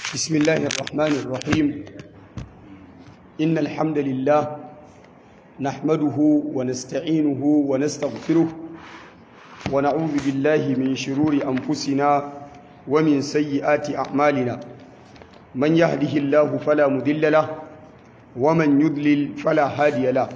بسم الله الرحمن الرحيم إن الحمد لله نحمده ونستعينه ونستغفره ونعوذ بالله من شرور أنفسنا ومن سيئات أعمالنا من يهده الله فلا مضل له ومن يضلل فلا هادي له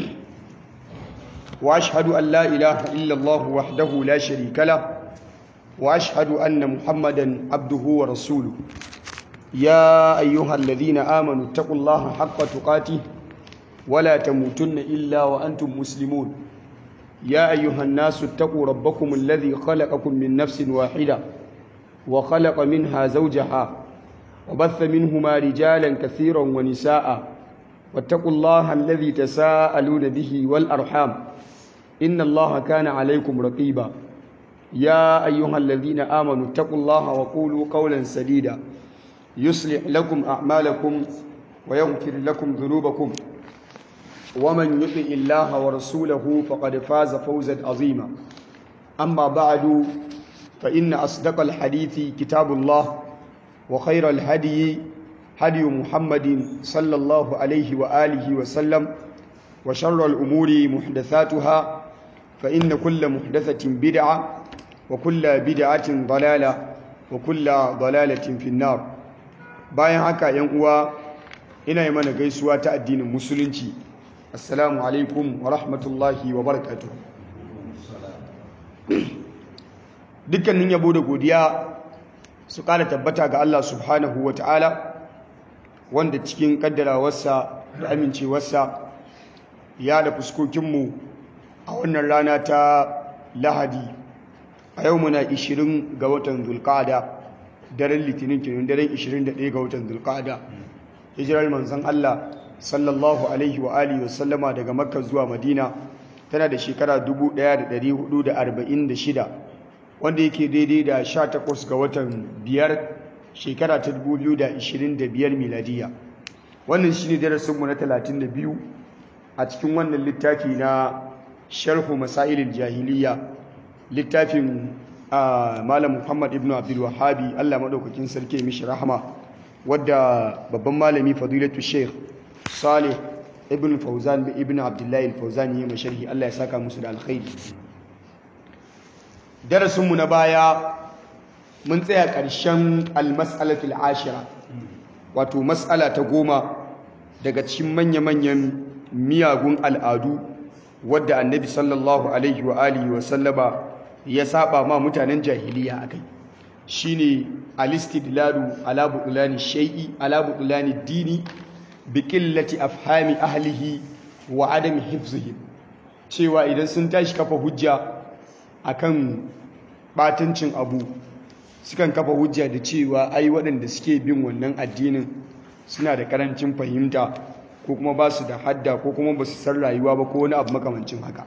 وأشهد أن لا إله إلا الله وحده لا شريك له وأشهد أن محمدا عبده ورسوله يا أيها الذين آمنوا اتقوا الله حق تقاته ولا تموتن إلا وأنتم مسلمون يا أيها الناس اتقوا ربكم الذي خلقكم من نفس واحدة وخلق منها زوجها وبث منهما رجالا كثيرا ونساء واتقوا الله الذي تساءلون به والأرحام إن الله كان عليكم رقيبا يا أيها الذين آمنوا اتقوا الله وقولوا قولا سديدا يصلح لكم أعمالكم ويغفر لكم ذنوبكم ومن يطع الله ورسوله فقد فاز فوزا عظيما أما بعد فإن أصدق الحديث كتاب الله وخير الهدي هدي محمد صلى الله عليه وآله وسلم وشر الأمور محدثاتها فإن كل محدثة بدعة وكل بدعة ضلالة وكل ضلالة في النار bayan haka yan uwa ina yi mana gaisuwa ta addinin musulunci assalamu alaikum wa rahmatullahi wa barakatuh dukkanin yabo da godiya su kara tabbata ga Allah subhanahu wa ta'ala wanda cikin kaddarawarsa da amincewarsa ya da fuskokinmu a wannan rana ta lahadi a yau muna 20 ga watan zulkada daren litinin kenan daren 21 ga watan zulqa'ada hijirar manzon Allah sallallahu alaihi wa alihi wa sallama daga makka zuwa madina tana da shekara 1446 wanda yake daidai da 18 ga watan biyar shekara ta 2025 miladiya wannan shine darasin mu na 32 a cikin wannan littafi na sharhu masailil jahiliya littafin malam muhammad ibn abdul wahabi allah maɗaukakin sarki mishi rahama wadda babban malami fadilatu sheikh salih ibn fauzan ibn abdullahi fauzan yi masharhi allah ya saka musu da alkhairi darasinmu na baya mun tsaya ƙarshen almas'alatul ashira wato mas'ala ta goma daga cikin manya-manyan miyagun al'adu wadda annabi sallallahu alaihi wa alihi wa sallama ya saba ma mutanen jahiliya akai shine alistidlalu ala butlani shay'i ala butlani dini bi qillati afhami ahlihi wa adami hifzihi cewa idan sun tashi kafa hujja akan batancin abu sukan kafa hujja da cewa ai waɗanda suke bin wannan addinin suna da karancin fahimta ko kuma ba su da hadda ko kuma ba su san rayuwa ba ko wani abu makamancin haka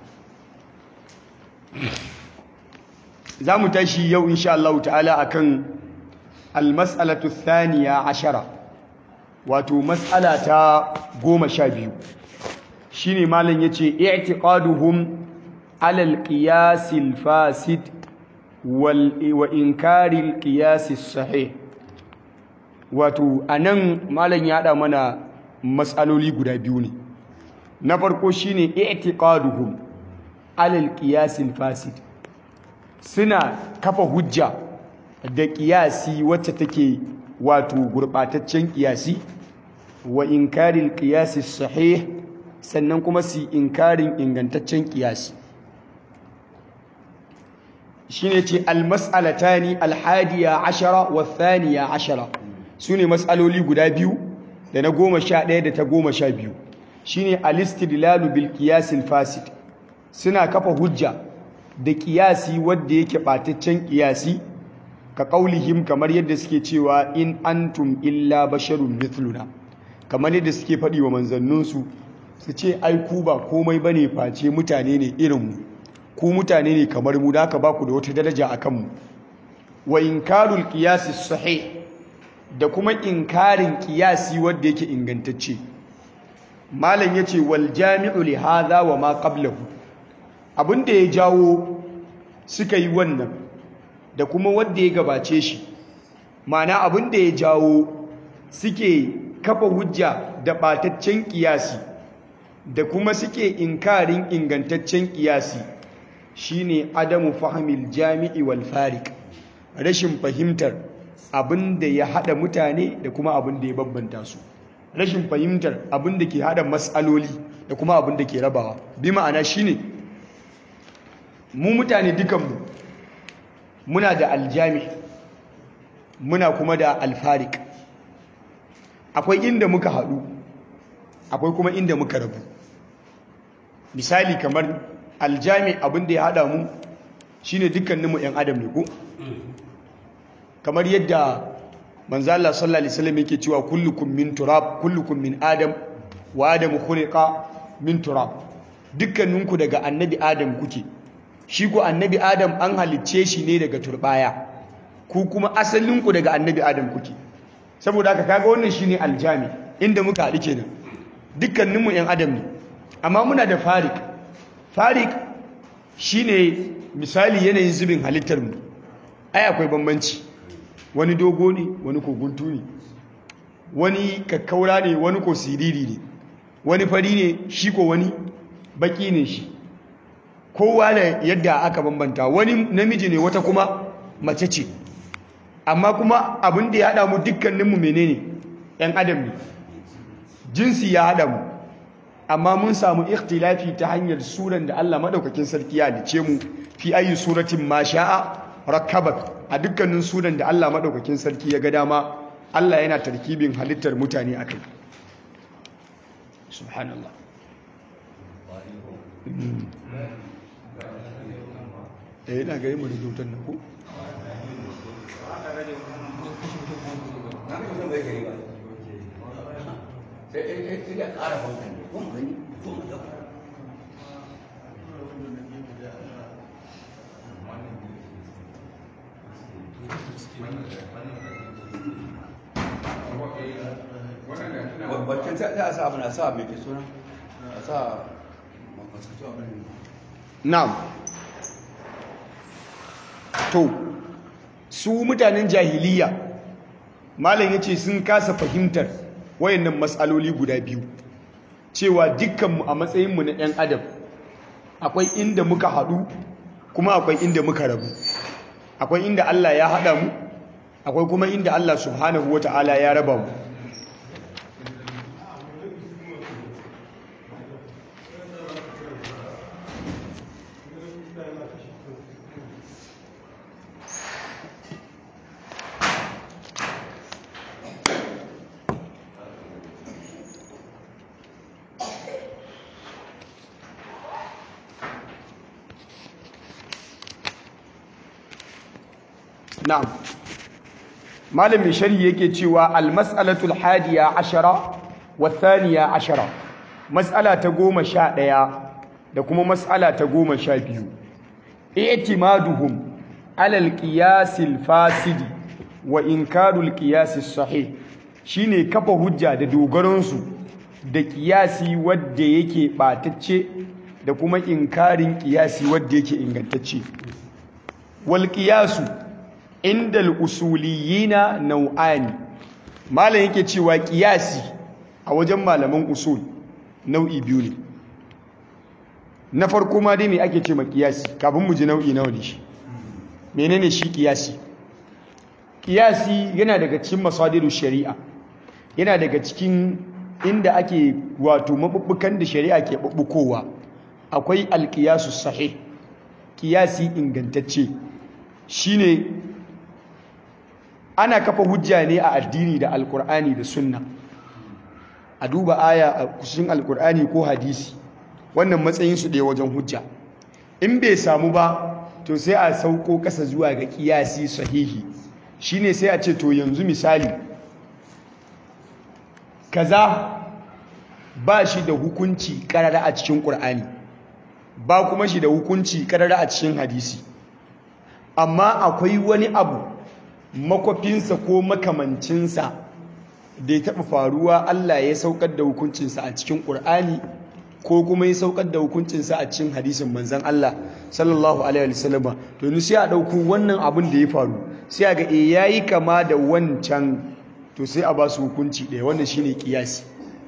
za mu tashi yau insha Allah ta'ala akan almas'alatu thaniya ashara wato mas'ala ta goma sha biyu shine malam yace i'tiqaduhum ala al-qiyas al-fasid wal wa inkari al-qiyas as-sahih wato anan malam ya hada mana mas'aloli guda biyu ne na farko shine i'tiqaduhum ala al-qiyas al-fasid suna kafa hujja da kiyasi wacce take wato gurbataccen kiyasi wa inkaril kiyasi sahih sannan kuma su inkarin ingantaccen kiyasi shine ce almas'alatani alhadiya ashara wa thaniya ashara sune mas'aloli guda biyu da na goma sha ɗaya da ta goma sha biyu shine alistidlalu bil qiyasil fasid suna kafa hujja da kiyasi wadda yake ɓataccen kiyasi ka ƙaulihim kamar yadda suke cewa in antum illa basharun mithluna kamar yadda suke faɗi wa manzanninsu su ce ai ku ba komai bane face mutane ne irinmu ku mutane ne kamar mu da aka ba ku da wata daraja a kanmu wa inkarul kiyasi sahih da kuma inkarin kiyasi wadda yake ingantacce malam yace wal jami'u li hadha wa ma qablahu abin da ya jawo suka yi wannan da kuma wanda ya gabace shi mana abin da ya jawo suke kafa hujja da ɓataccen ƙiyasi da kuma suke inkarin ingantaccen ƙiyasi shine adamu fahimil jami'i wal farik rashin fahimtar abin da ya haɗa mutane da kuma abin da ya babbanta su rashin fahimtar abin da ke haɗa matsaloli da kuma abin da ke rabawa bi ma'ana shine mu mutane dukanmu muna da aljami muna kuma da alfarik akwai inda muka haɗu akwai kuma inda muka rabu misali kamar aljami abin da ya haɗa mu shine dukkaninmu 'yan adam ne ko kamar yadda manzo Allah sallallahu alaihi wasallam yake cewa kullukum min turab kullukum min adam wa adam khuliqa min turab dukkaninku daga annabi adam kuke shi ko annabi adam an halicce shi ne daga turbaya ku kuma asalinku daga annabi adam kuke saboda haka kaga wannan shine aljami inda muka haɗu kenan dukkaninmu yan adam ne amma muna da farik farik shine misali yanayin zubin halittar mu ai akwai bambanci wani dogo ne wani ko guntu ne wani kakkaura ne wani ko siriri ne wani fari ne shi ko wani baki ne shi kowa da yadda aka bambanta wani namiji ne wata kuma mace ce amma kuma abin da ya haɗa mu dukkaninmu menene ‘yan adam ne jinsi ya haɗa mu amma mun samu ikhtilafi ta hanyar suran da Allah maɗaukakin sarki ya halice mu fi ayi suratin ma sha'a rakkabak a dukkanin sunan da Allah maɗaukakin sarki ya ga dama Allah yana tarkibin halittar mutane a kai subhanallah eh ina ga yi mu da kyautar nan ko Waccan sai a sa abin a sa mai ke suna a sa mafasatu abin na'am to su mutanen jahiliya malam yace sun kasa fahimtar wayannan matsaloli guda biyu cewa dukkanmu a matsayinmu na 'yan adam akwai inda muka haɗu kuma akwai inda muka rabu akwai inda Allah ya haɗa mu akwai kuma inda Allah subhanahu wata'ala ya raba mu na'am malamin shari'i yake cewa almas'alatul hadiya ashara wa thaniya ashara mas'ala ta goma sha ɗaya da kuma mas'ala ta goma sha biyu i'timaduhum ala alqiyasil fasidi wa inkarul qiyasis sahih shine kafa hujja da dogaronsu da qiyasi wadda yake batacce da kuma inkarin qiyasi wadda yake ingantacce wal qiyasu inda al'usuliyina nau'ani malam yake cewa ƙiyasi a wajen malaman usul nau'i biyu ne na farko ma dai me ake ce ma ƙiyasi kafin mu ji nau'i nawa ne shi menene shi ƙiyasi ƙiyasi yana daga cikin masadiru shari'a yana daga cikin inda ake wato mabubbukan da shari'a ke bubbukowa akwai alƙiyasu sahih ƙiyasi ingantacce shine ana kafa hujja ne a addini da alkur'ani da sunna a duba aya a kushin alkur'ani ko hadisi wannan matsayin su ɗaya wajen hujja in bai samu ba to sai a sauko ƙasa zuwa ga ƙiyasi sahihi shine sai a ce to yanzu misali kaza ba shi da hukunci ƙarara a cikin ƙur'ani ba kuma shi da hukunci ƙarara a cikin hadisi amma akwai wani abu makwafinsa ko makamancinsa da ya taɓa faruwa Allah ya saukar da hukuncinsa a cikin ƙur'ani ko kuma ya saukar da hukuncinsa a cikin hadisin manzan Allah sallallahu alaihi wasallama to ni sai a ɗauko wannan abin da ya faru sai a ga e yayi kama da wancan to sai a ba su hukunci ɗaya wannan shine kiyasi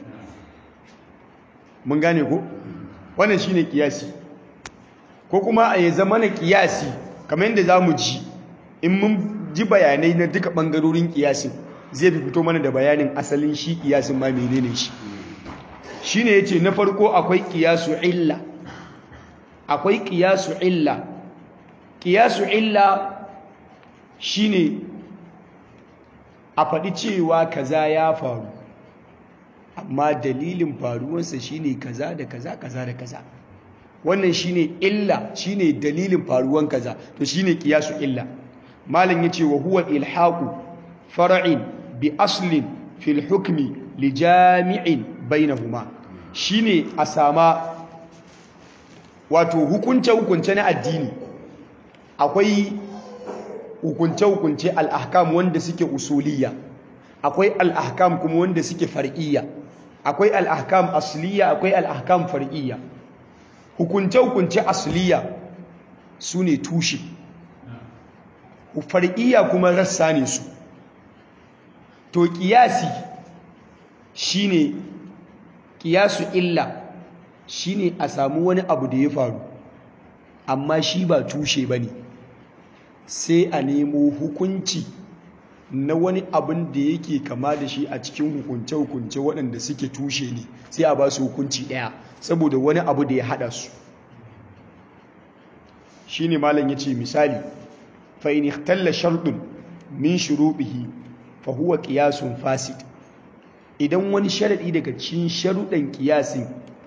mun gane ko wannan shine kiyasi ko kuma a yi zama na kiyasi kamar yadda za mu ji in mun ji bayanai na duka ɓangarorin kiyasin zai fi fito mana da bayanin asalin shi kiyasin ma menene shi shi ne ya ce na farko akwai kiyasu illa akwai kiyasu illa kiyasu illa shi ne a faɗi cewa kaza ya faru amma dalilin faruwansa shi ne kaza da kaza kaza da kaza wannan shi ne illa shi ne dalilin faruwan kaza to shi ne kiyasu illa malin ya ce wa huwa ilhaku fara'in bi aslin fil hukmi li jami'in bainahuma shine a sama wato hukunce-hukunce na addini akwai hukunce-hukunce al'ahkam wanda suke usuliya akwai al'ahkam kuma wanda suke far'iyya akwai al'ahkam asliya akwai al'ahkam far'iyya hukunce-hukunce asliya su ne tushe far'iyya kuma rassa ne su to kiyasi shine kiyasu illa shine a samu wani abu da ya faru amma shi ba tushe bane sai a nemo hukunci na wani abin da yake kama da shi a cikin hukunce-hukunce waɗanda suke tushe ne sai a ba su hukunci ɗaya saboda wani abu da ya haɗa su shi ne malam ya ce misali fa'in ikhtalla sharɗin min shuruɗihi fa huwa qiyasun fasid idan wani sharadi daga cikin sharuɗan qiyasin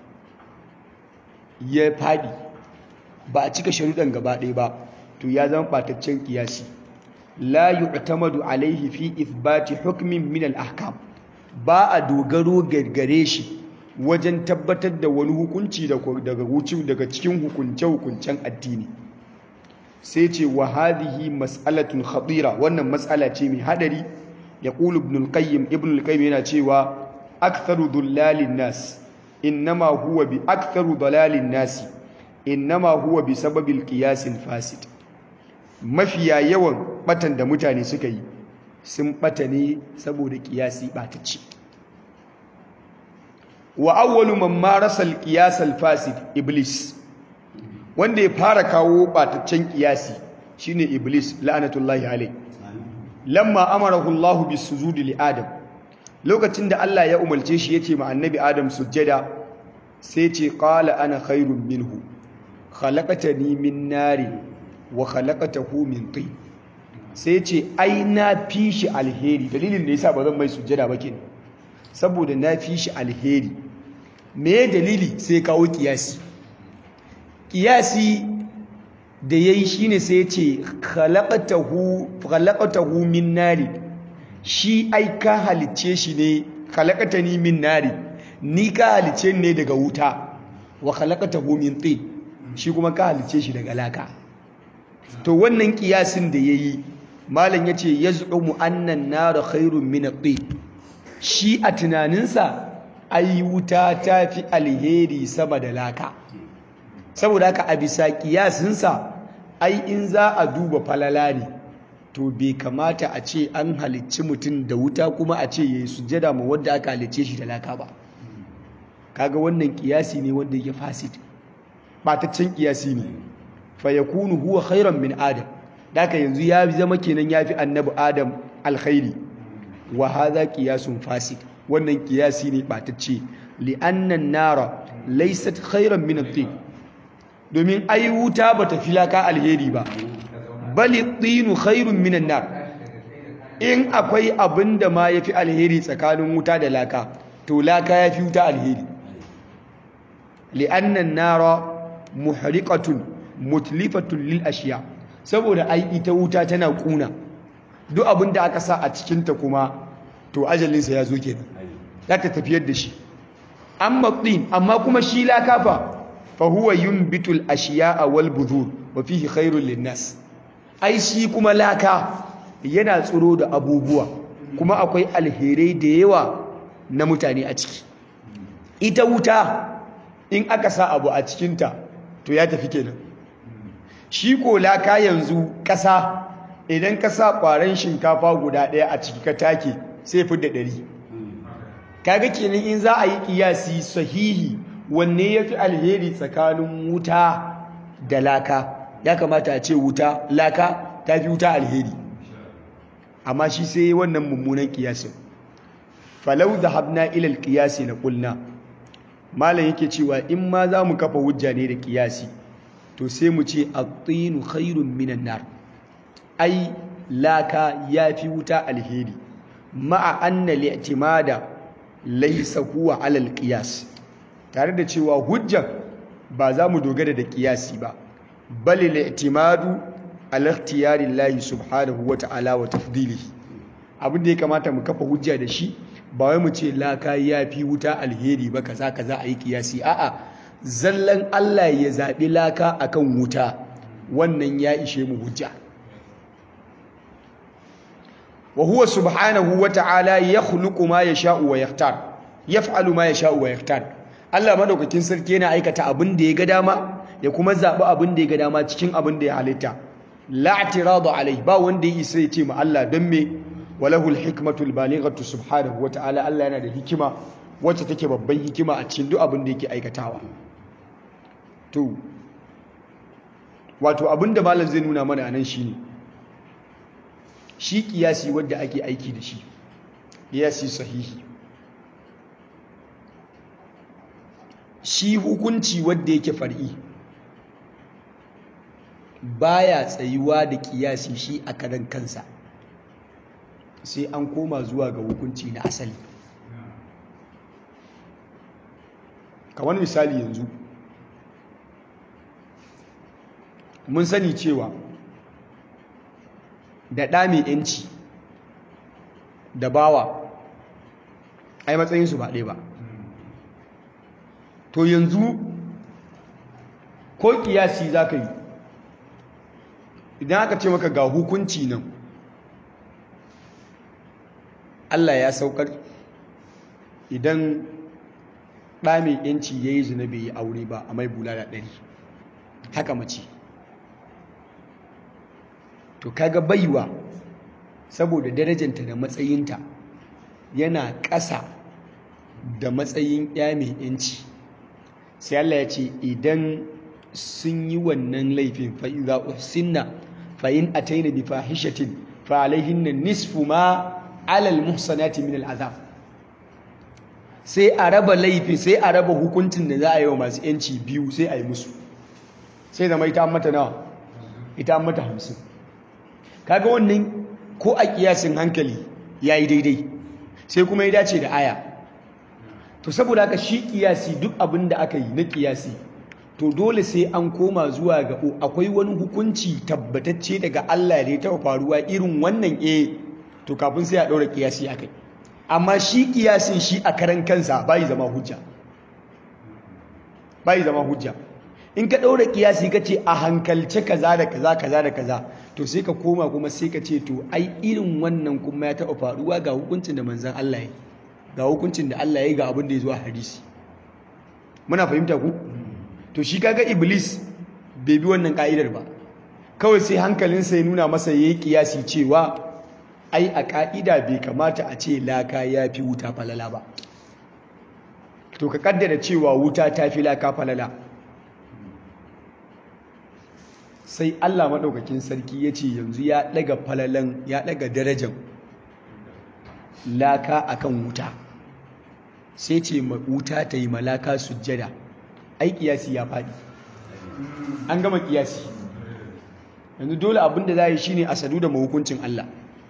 ya fadi ba a cika sharuɗan gaba ɗaya ba to ya zama bataccen qiyasi la yu'tamadu alaihi fi ithbati hukmin min al-ahkam ba a dogaro gargare shi wajen tabbatar da wani hukunci daga wucin daga cikin hukunce hukuncen addini sai ce wa hadhihi mas'alatun khatira wannan mas'ala ce mai hadari يقول ابن القيم ابن القيم yana cewa aktharu dullalin nas innama huwa bi aktharu dalalin nas innama huwa bi sababil qiyas fasid mafiya yawan batan da mutane suka yi sun bata ne saboda qiyasi batacci wa awwalu man marasa al qiyas al fasid iblis wanda ya fara kawo bataccen qiyasi shine iblis la'anatullahi alayhi lamma amarahu Allah bisujudi li Adam lokacin da Allah ya umarce shi yace ma annabi Adam sujjada sai ce qala ana khairun minhu khalaqatani min nari wa khalaqatahu min tin sai ce ai na fi shi alheri dalilin da yasa ba zan mai sujjada ba kenan saboda na fi shi alheri me dalili sai kawo kiyasi kiyasi da ya yi shi ne sai ya ce khalaqatahu min nari shi ai ka halice shi ne khalaqatani min nari ni ka halice ne daga wuta wa khalaqatahu min tin shi kuma ka halice shi daga laka to wannan kiyasin da yayi malam yace yaz'umu annan nar khairun min at-tin shi a tunaninsa ai wuta ta fi alheri sama da laka saboda haka a bisa kiyasinsa ai in za a duba falala ne to bai kamata a ce an halicci mutum da wuta kuma a ce yayi sujjada ma wanda aka halicce shi da laka ba kaga wannan kiyasi ne wanda yake fasid bataccen kiyasi ne fa yakunu huwa khairan min adam daka yanzu ya zama kenan yafi annabi adam alkhairi wa hadha qiyasun fasid wannan kiyasi ne batacce li anna nara laysat khairan min at-tin domin ai wuta bata filaka alheri ba bali tinu khairun minan nar in akwai abinda ma yafi alheri tsakanin wuta da laka to laka yafi wuta alheri li'anna an-nara muhriqatun mutlifatun lil ashiya saboda ai ita wuta tana kuna duk abinda aka sa a cikin ta kuma to ajalin sa ya zo kenan zaka tafiyar da shi amma tin amma kuma shi laka fa fa huwa yunbitul ashiya'a wal budhur wa fihi khairul linnas ai shi kuma laka yana tsoro da abubuwa kuma akwai alherai da yawa na mutane a ciki ita wuta in aka sa abu a cikinta to ya tafi kenan shi ko laka yanzu ƙasa idan ka sa ƙwaren shinkafa guda ɗaya a ciki ka take sai fi da ɗari kaga kenan in za a yi kiyasi sahihi wanne ya fi alheri tsakanin wuta da laka ya kamata a ce wuta laka ta fi wuta alheri amma shi sai wannan mummunan kiyasin falau da habna ilal kiyasi na kulna malam yake cewa in ma za mu kafa hujja ne da kiyasi to sai mu ce at-tinu khairun minan nar ai laka yafi wuta alheri ma'a anna li'timada laysa huwa 'ala al-qiyas tare da cewa hujja ba za mu dogara da kiyasi ba bal li'timadu ala ikhtiyari Allah subhanahu wa ta'ala wa tafdilihi abin da ya kamata mu kafa hujja da shi ba wai mu ce laka yafi wuta alheri ba kaza kaza a yi kiyasi a'a zallan Allah ya zaɓi laka akan wuta wannan ya ishe mu hujja wa huwa subhanahu wa ta'ala yakhluqu ma yasha'u wa yakhtar yaf'alu ma yasha'u wa yakhtar Allah madaukakin sarki yana aikata abin da ya ga dama ya kuma zaɓi abin da ya ga dama cikin abin da ya halitta la i'tiradu alai ba wanda ya isa ya ce ma Allah don me walahu al-hikmatu balighatu subhanahu wa ta'ala Allah yana da hikima wacce take babban hikima a cikin duk abin da yake aikatawa to wato abinda malam zai nuna mana anan shine shi kiyasi wanda ake aiki da shi kiyasi sahihi shi hukunci wanda yake far'i baya tsayuwa da kiyasi shi a karan kansa sai an koma zuwa ga hukunci na asali kamar misali yanzu mun sani cewa da ɗa mai ‘yanci da bawa ai matsayinsu ba ɗaya ba to yanzu ko ƙiyasi za ka yi idan aka ce maka ga hukunci nan Allah ya saukar idan ɗa mai ‘yanci ya yi zina bai yi aure ba a mai bulala ɗari haka mace to kaga baiwa saboda darajanta da matsayinta yana ƙasa da matsayin ya mai ‘yanci sai Allah ya ce idan sun yi wannan laifin fa'iza usinna fa'in a taina bi fahishatin fa'alaihin na nisfu ma alal muhsanati min al'azab sai a raba laifin sai a raba hukuncin da za a yi wa masu ‘yanci biyu sai a yi musu sai zama ita mata nawa ita mata hamsin kaga wannan ko a kiyasin hankali ya yi daidai sai kuma ya dace da aya to saboda haka shi kiyasi duk abin da aka yi na kiyasi to dole sai an koma zuwa ga akwai wani hukunci tabbatacce daga Allah da ya taɓa faruwa irin wannan eh to kafin sai a ɗaura kiyasi akai amma shi kiyasin shi a karan kansa bai zama hujja bai zama hujja in ka ɗaura kiyasi ka ce a hankalce kaza da kaza kaza da kaza to sai ka koma kuma sai ka ce to ai irin wannan kuma ya taɓa faruwa ga hukuncin da manzan Allah ya ga hukuncin da Allah ya ga abin da ya zo a hadisi muna fahimta ku to shi kaga iblis bai bi wannan ka'idar ba kawai sai hankalinsa ya nuna masa yayi kiyasi cewa ai a ka'ida bai kamata a ce laka ya fi wuta falala ba to ka kaddara cewa wuta ta fi laka falala sai Allah maɗaukakin sarki ya ce yanzu ya ɗaga falalan ya ɗaga darajan laka akan wuta sai ce wuta ta yi malaka sujjada ai kiyasi ya faɗi an gama kiyasi yanzu dole abin da za yi shine a sadu da mahukuncin Allah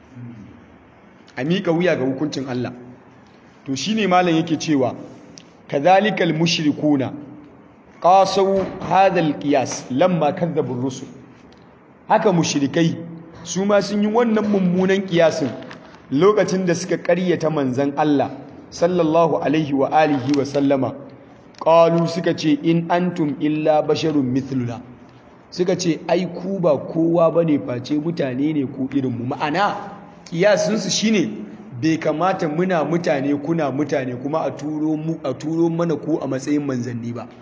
a miƙa wuya ga hukuncin Allah to shine malam yake cewa kadhalikal mushrikuna qasaw hadal qiyas lamma kadzabu rusul haka mushrikai su ma sun yi wannan mummunan kiyasin lokacin da suka ƙaryata manzon Allah sallallahu alaihi wa alihi wa sallama qalu suka ce in antum illa basharun mithluna suka ce ai ku ba kowa bane face mutane ne ku irin mu ma'ana kiyasin su shine bai kamata muna mutane kuna mutane kuma a turo mu a turo mana ku a matsayin manzanni ba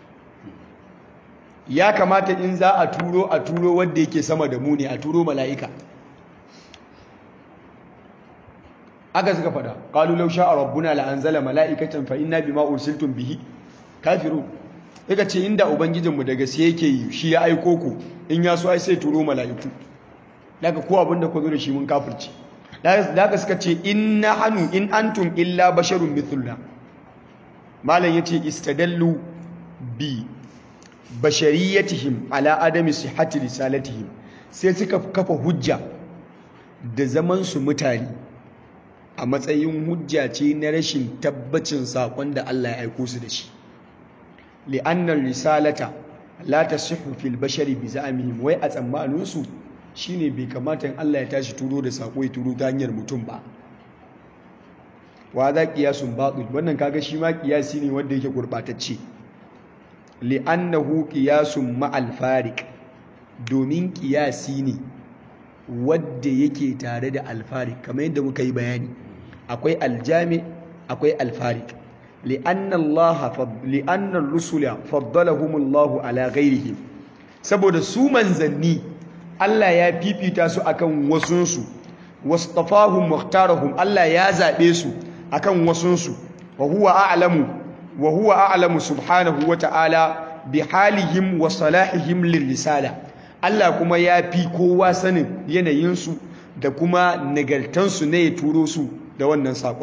ya kamata in za a turo a turo wanda yake sama da mu ne a turo mala'ika haka suka faɗa qalu law sha'a rabbuna la anzala mala'ikatan fa inna bima ursiltum bihi kafirun yaka ce inda ubangijinmu da gaske yake yi shi ya aiko ku in ya so ai sai turo mala'iku daga ko abin da ku zo da shi mun kafirci daga suka ce inna hanu in antum illa basharun mithluna malam yace istadallu bi bashariyatihim ala adami sihhati risalatihim sai suka kafa hujja da zaman su mutane a matsayin hujja ce na rashin tabbacin sakon da Allah ya aiko su da shi li'annar risalata la tasihhu fil bashari bi za'mihim wai a tsammanin su shine bai kamata in Allah ya tashi turo da sako ya turo ta hanyar mutum ba wa za qiyasun batil wannan kaga shi ma qiyasi ne wanda yake gurbatacce li'annahu qiyasun ma'al fariq domin qiyasi ne wanda yake tare da alfariq kamar yadda muka yi bayani akwai aljami akwai alfariq li'anna Allah li'anna ar-rusula faddalahumullahu ala ghairihim saboda su manzanni Allah ya fifita su akan wasunsu wastafahum mukhtarahum Allah ya zabe su akan wasunsu wa huwa a'lamu wa huwa a'lamu subhanahu wa ta'ala bi halihim wa salahihim lirrisala Allah kuma ya fi kowa sanin yanayinsu da kuma nagartansu ne ya turo su da wannan sakon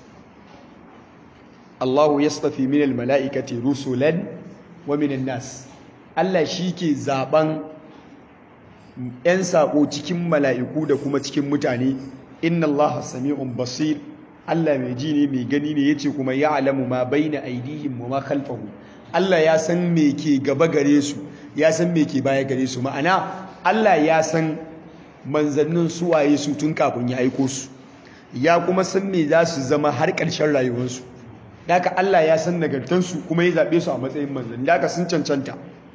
Allahu yastafi minal mala'ikati rusulan wa minan nas Allah shi ke zaben ‘yan saƙo cikin mala'iku da kuma cikin mutane, inna Allah sami'un basir, Allah mai ji ne mai gani ne ya ce kuma ya alamu ma bai na aidihim ma khalfahu. Allah ya san me ke gaba gare su, ya san me ke baya gare su, ma'ana Allah ya san manzannin suwaye su tun kafin ya aiko su, ya kuma san me za su zama har ƙarshen rayuwarsu. Daka Allah ya san nagartansu kuma ya zaɓe su a matsayin manzanni, daka sun cancanta.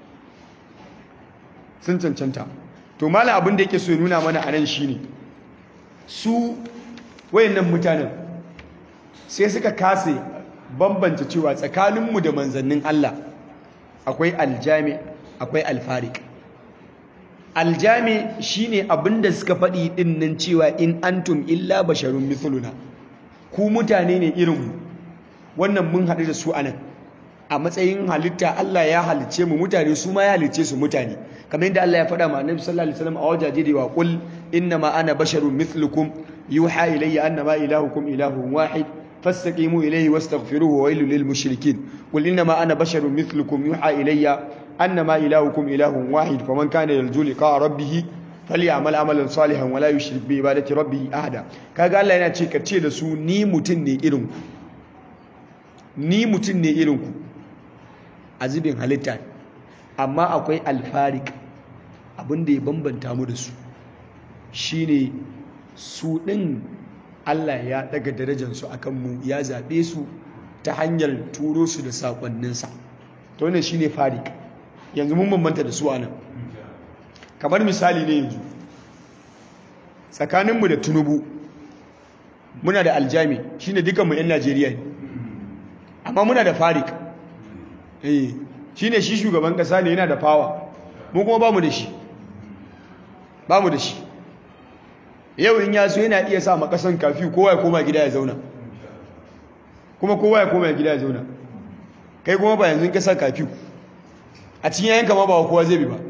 Sun cancanta. to mala abin da yake so ya nuna mana a nan shine su wayannan mutanen sai suka kase bambanta cewa tsakaninmu da manzannin Allah akwai aljami akwai alfarik aljami shine abin da suka faɗi ɗin nan cewa in antum illa basharun mithluna ku mutane ne irinmu wannan mun haɗu da su a nan a matsayin halitta Allah ya halicce mu mutane su ma ya halicce su mutane kamar yadda Allah ya faɗa ma Annabi sallallahu alaihi wasallam a wajaje da wa qul inna ma ana basharun mithlukum yuha ilayya annama ilahukum ilahun wahid fastaqimu ilayhi wastaghfiruhu wa wailul lil mushrikin qul inna ma ana basharun mithlukum yuha ilayya annama ilahukum ilahun wahid faman kana yarju liqa rabbih falyamal amalan salihan wala yushrik bi ibadati rabbih ahada kaga Allah yana ce ka ce da su ni mutun ne irin ku ni mutun ne irin ku azibin halitta amma akwai alfarik abinda ya bambanta mu da su shine su ɗin Allah ya daga darajarsu a kanmu ya zaɓe su ta hanyar turo su da saƙonninsa ta wannan shine farik yanzu mun bambanta da su anan kamar misali ne yanzu tsakaninmu da tunubu muna da aljami shine dukanmu 'yan najeriya ne amma muna da farik shi ne shi shugaban kasa ne yana da fawa mu kuma ba mu da shi ba mu da shi yau in yaso yana iya sa makasan kafi kowa ya koma gida ya zauna kuma kowa ya koma gida ya zauna kai kuma ba yanzu kasa kafi a cikin yayin kama ba kowa zai bi ba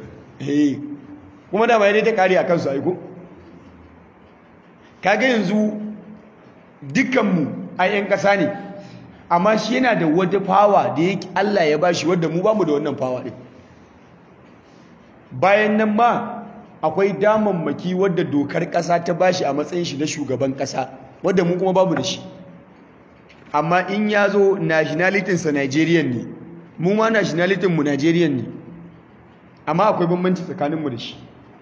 kuma dama ya dai ta kare a kansu aiko kaga yanzu dukkanmu a 'yan kasa ne amma shi yana da wata fawa da yake Allah ya bashi wadda mu bamu da wannan fawa din bayan nan ma akwai damammaki wadda dokar ƙasa ta bashi a matsayin shi na shugaban ƙasa wadda mu kuma bamu da shi amma in ya zo nationalitinsa Nigerian ne mu ma nationalitin mu Nigerian ne amma akwai bambanci tsakaninmu da shi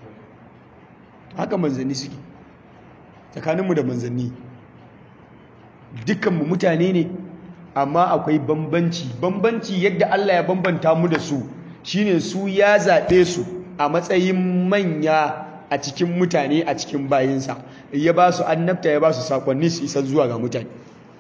haka manzanni suke tsakaninmu da manzanni dukkanmu mutane ne amma akwai bambanci bambanci yadda Allah ya bambanta mu da su shine su ya zaɓe su a matsayin manya a cikin mutane a cikin bayinsa ya ba su annabta ya ba su sakonni su isa zuwa ga mutane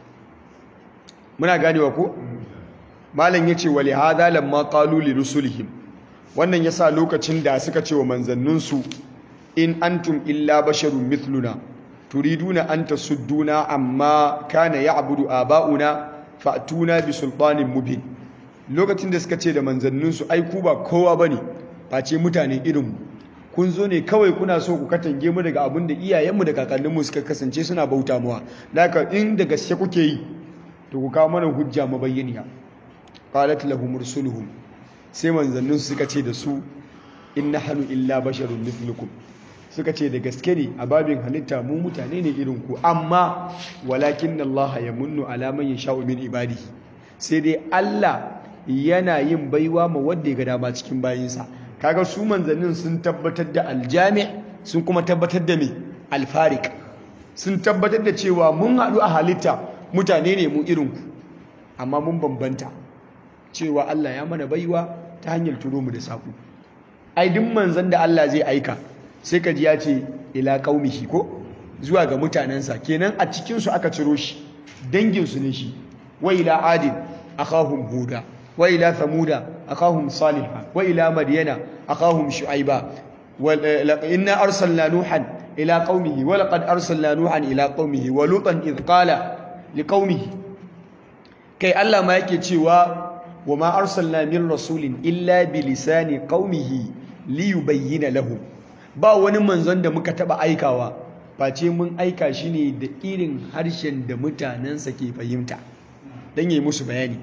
muna ganewa ko malam yace wali hadha lamma qalu li rusulihim wannan yasa lokacin da suka ce wa manzanninsu in antum illa basharun mithluna turiduna an tasudduna amma kana ya'budu aba'una fa'tuna bi sultanin mubin lokacin da suka ce da manzanninsu ai ku ba kowa bane face mutane irinmu kun zo ne kawai kuna so ku katange mu daga abin da iyayenmu da kakanninmu suka kasance suna bauta muwa laka in da gaske kuke yi to ku kawo mana hujja mabayyaniya qalat lahum rusuluhum sai manzannin suka ce da su in nahnu illa basharun mithlukum suka ce da gaske ne a babin halitta mu mutane ne irin ku amma walakin Allah ya munnu ala man yasha'u min ibadihi sai dai Allah yana yin baiwa ma wanda ya ga dama cikin bayinsa kaga su manzannin sun tabbatar da aljami sun kuma tabbatar da me alfarik sun tabbatar da cewa mun haɗu a halitta mutane ne mu irin ku amma mun bambanta cewa Allah ya mana baiwa ta hanyar turo mu da saƙo ai duk manzan da Allah zai aika sai ka ji ya ce ila qaumihi ko zuwa ga mutanensa kenan a cikin su aka ciro shi dangin su ne shi wa ila adin akhahum huda wa ila thamuda akhahum salihah wa ila madyana akhahum shu'aiba inna arsalna nuhan ila qaumihi wa laqad arsalna nuhan ila qaumihi wa lutan idh qala liqaumihi kai Allah ma yake cewa wa ma arsalna min rasulin illa bi lisani qaumihi li yubayyana lahum ba wani manzon da muka taba aikawa face mun aika shi ne da irin harshen da mutanensa ke fahimta dan yi musu bayani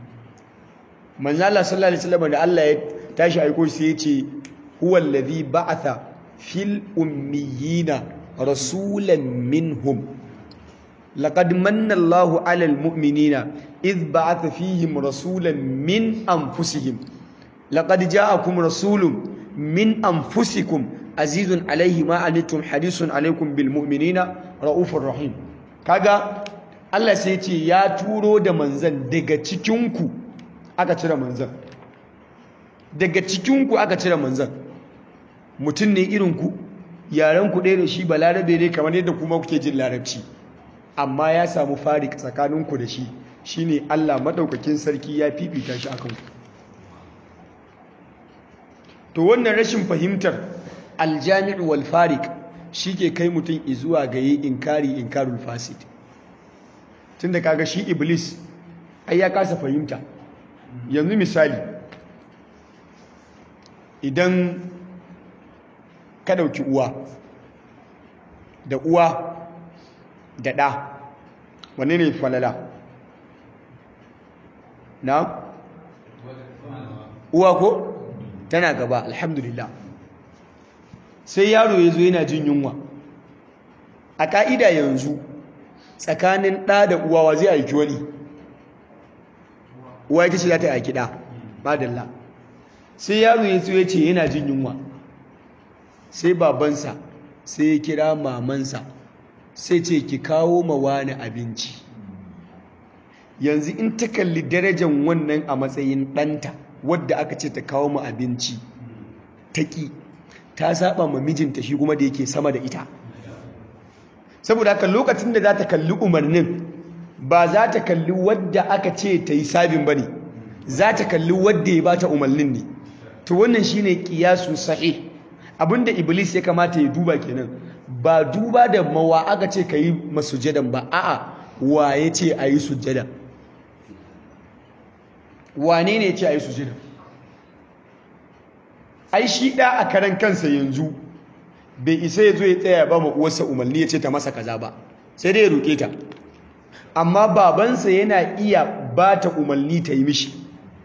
manzo Allah sallallahu alaihi wasallam da Allah ya tashi aiko shi ya ce huwa allazi ba'atha fil ummiyina rasulan minhum laqad manna Allahu 'alal mu'minina idh ba'atha fihim rasulan min anfusihim laqad ja'akum rasulun min anfusikum azizun 'alayhi ma anittum harisun 'alaykum bil mu'minina raufur rahim kaga Allah sai ce ya turo da manzan daga cikinku aka cire manzan daga cikinku aka cire manzan mutum ne irinku yarenku ɗaya da shi balarabe ne kamar yadda kuma kuke jin larabci amma ya samu farik tsakaninku da shi shine Allah maɗaukakin sarki ya fifita shi akan ku to wannan rashin fahimtar aljami'u wal farik ke kai mutum izuwa ga yi inkari inkarul fasid tunda kaga shi iblis ai ya kasa fahimta yanzu misali idan ka dauki uwa da uwa da ɗa wanne ne falala na uwa ko tana gaba alhamdulillah sai yaro ya zo yana jin yunwa a ƙa'ida yanzu tsakanin ɗa da uwa wa zai aiki wani uwa ita ce za ta aiki ɗa madalla sai yaro ya zo ya ce yana jin yunwa sai babansa sai ya kira mamansa sai ce ki kawo ma wani abinci yanzu in ta kalli darajar wannan a matsayin ɗanta wadda aka ce ta kawo ma abinci ta ƙi ta saba ma mijinta shi kuma da yake sama da ita saboda haka lokacin da za ta kalli umarnin ba za ta kalli wadda aka ce ta yi sabin ba ne za ta kalli wadda ya ba ta umarnin ne to wannan shi ne ƙiyasu sahi abinda iblis ya kamata ya duba kenan ba duba da mawa aka ce ka yi masujadan ba a'a wa ya ce a yi sujada wane ne ya ce a yi sujada ai shi ɗa a karan kansa yanzu bai isa ya zo ya tsaya ba uwarsa umarni ya ce ta masa kaza ba sai dai ya roƙe ta amma babansa yana iya ba ta umarni ta yi mishi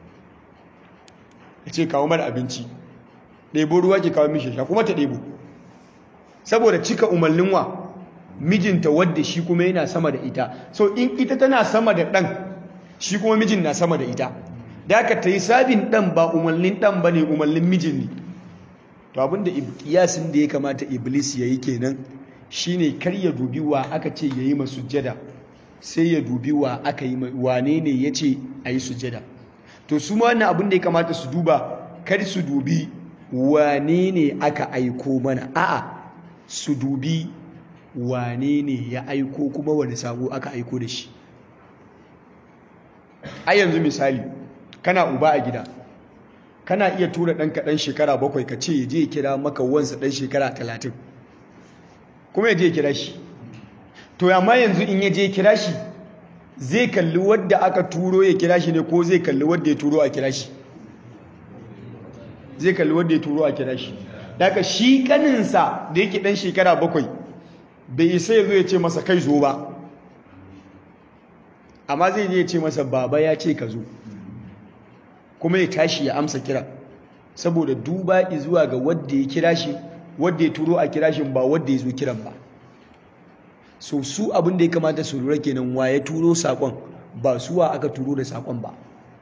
ya ce kawo mara abinci ɗebo ruwa ke kawo mishi sha kuma ta ɗebo saboda cika umarnin wa mijinta wadda shi kuma yana sama da ita so in ita tana sama da ɗan shi kuma mijin na sama da ita da aka ta yi sabin ɗan ba umarnin ɗan ba ne umarnin mijin ne to abinda kiyasin da ya kamata iblis ya yi kenan shine kar ya dubi wa aka ce ya yi masujjada sai ya dubi wa aka yi wane ne ya ce a yi sujjada to su ma wannan abin da ya kamata su duba kar su dubi wane ne aka aiko mana a'a su dubi wane ne ya aiko kuma wani sabo aka aiko da shi a yanzu misali kana uba a gida kana iya tura ɗanka ɗan shekara bakwai ka ce je kira maka wansa ɗan shekara talatin kuma ya je kira shi to amma yanzu in ya je kira shi zai kalli wadda aka turo ya kira shi ne ko zai kalli wadda ya turo a kira shi zai kalli wadda ya turo a kira shi daga shi kaninsa da yake dan shekara bakwai bai isa ya zo ya ce masa kai zo ba amma zai je ya ce masa baba ya ce ka zo kuma ya tashi ya amsa kira saboda duba zuwa ga wadda ya kira shi wadda ya turo a kira shi ba wadda ya zo kiran ba so su abin da ya kamata su lura kenan wa ya turo sakon ba suwa aka turo da sakon ba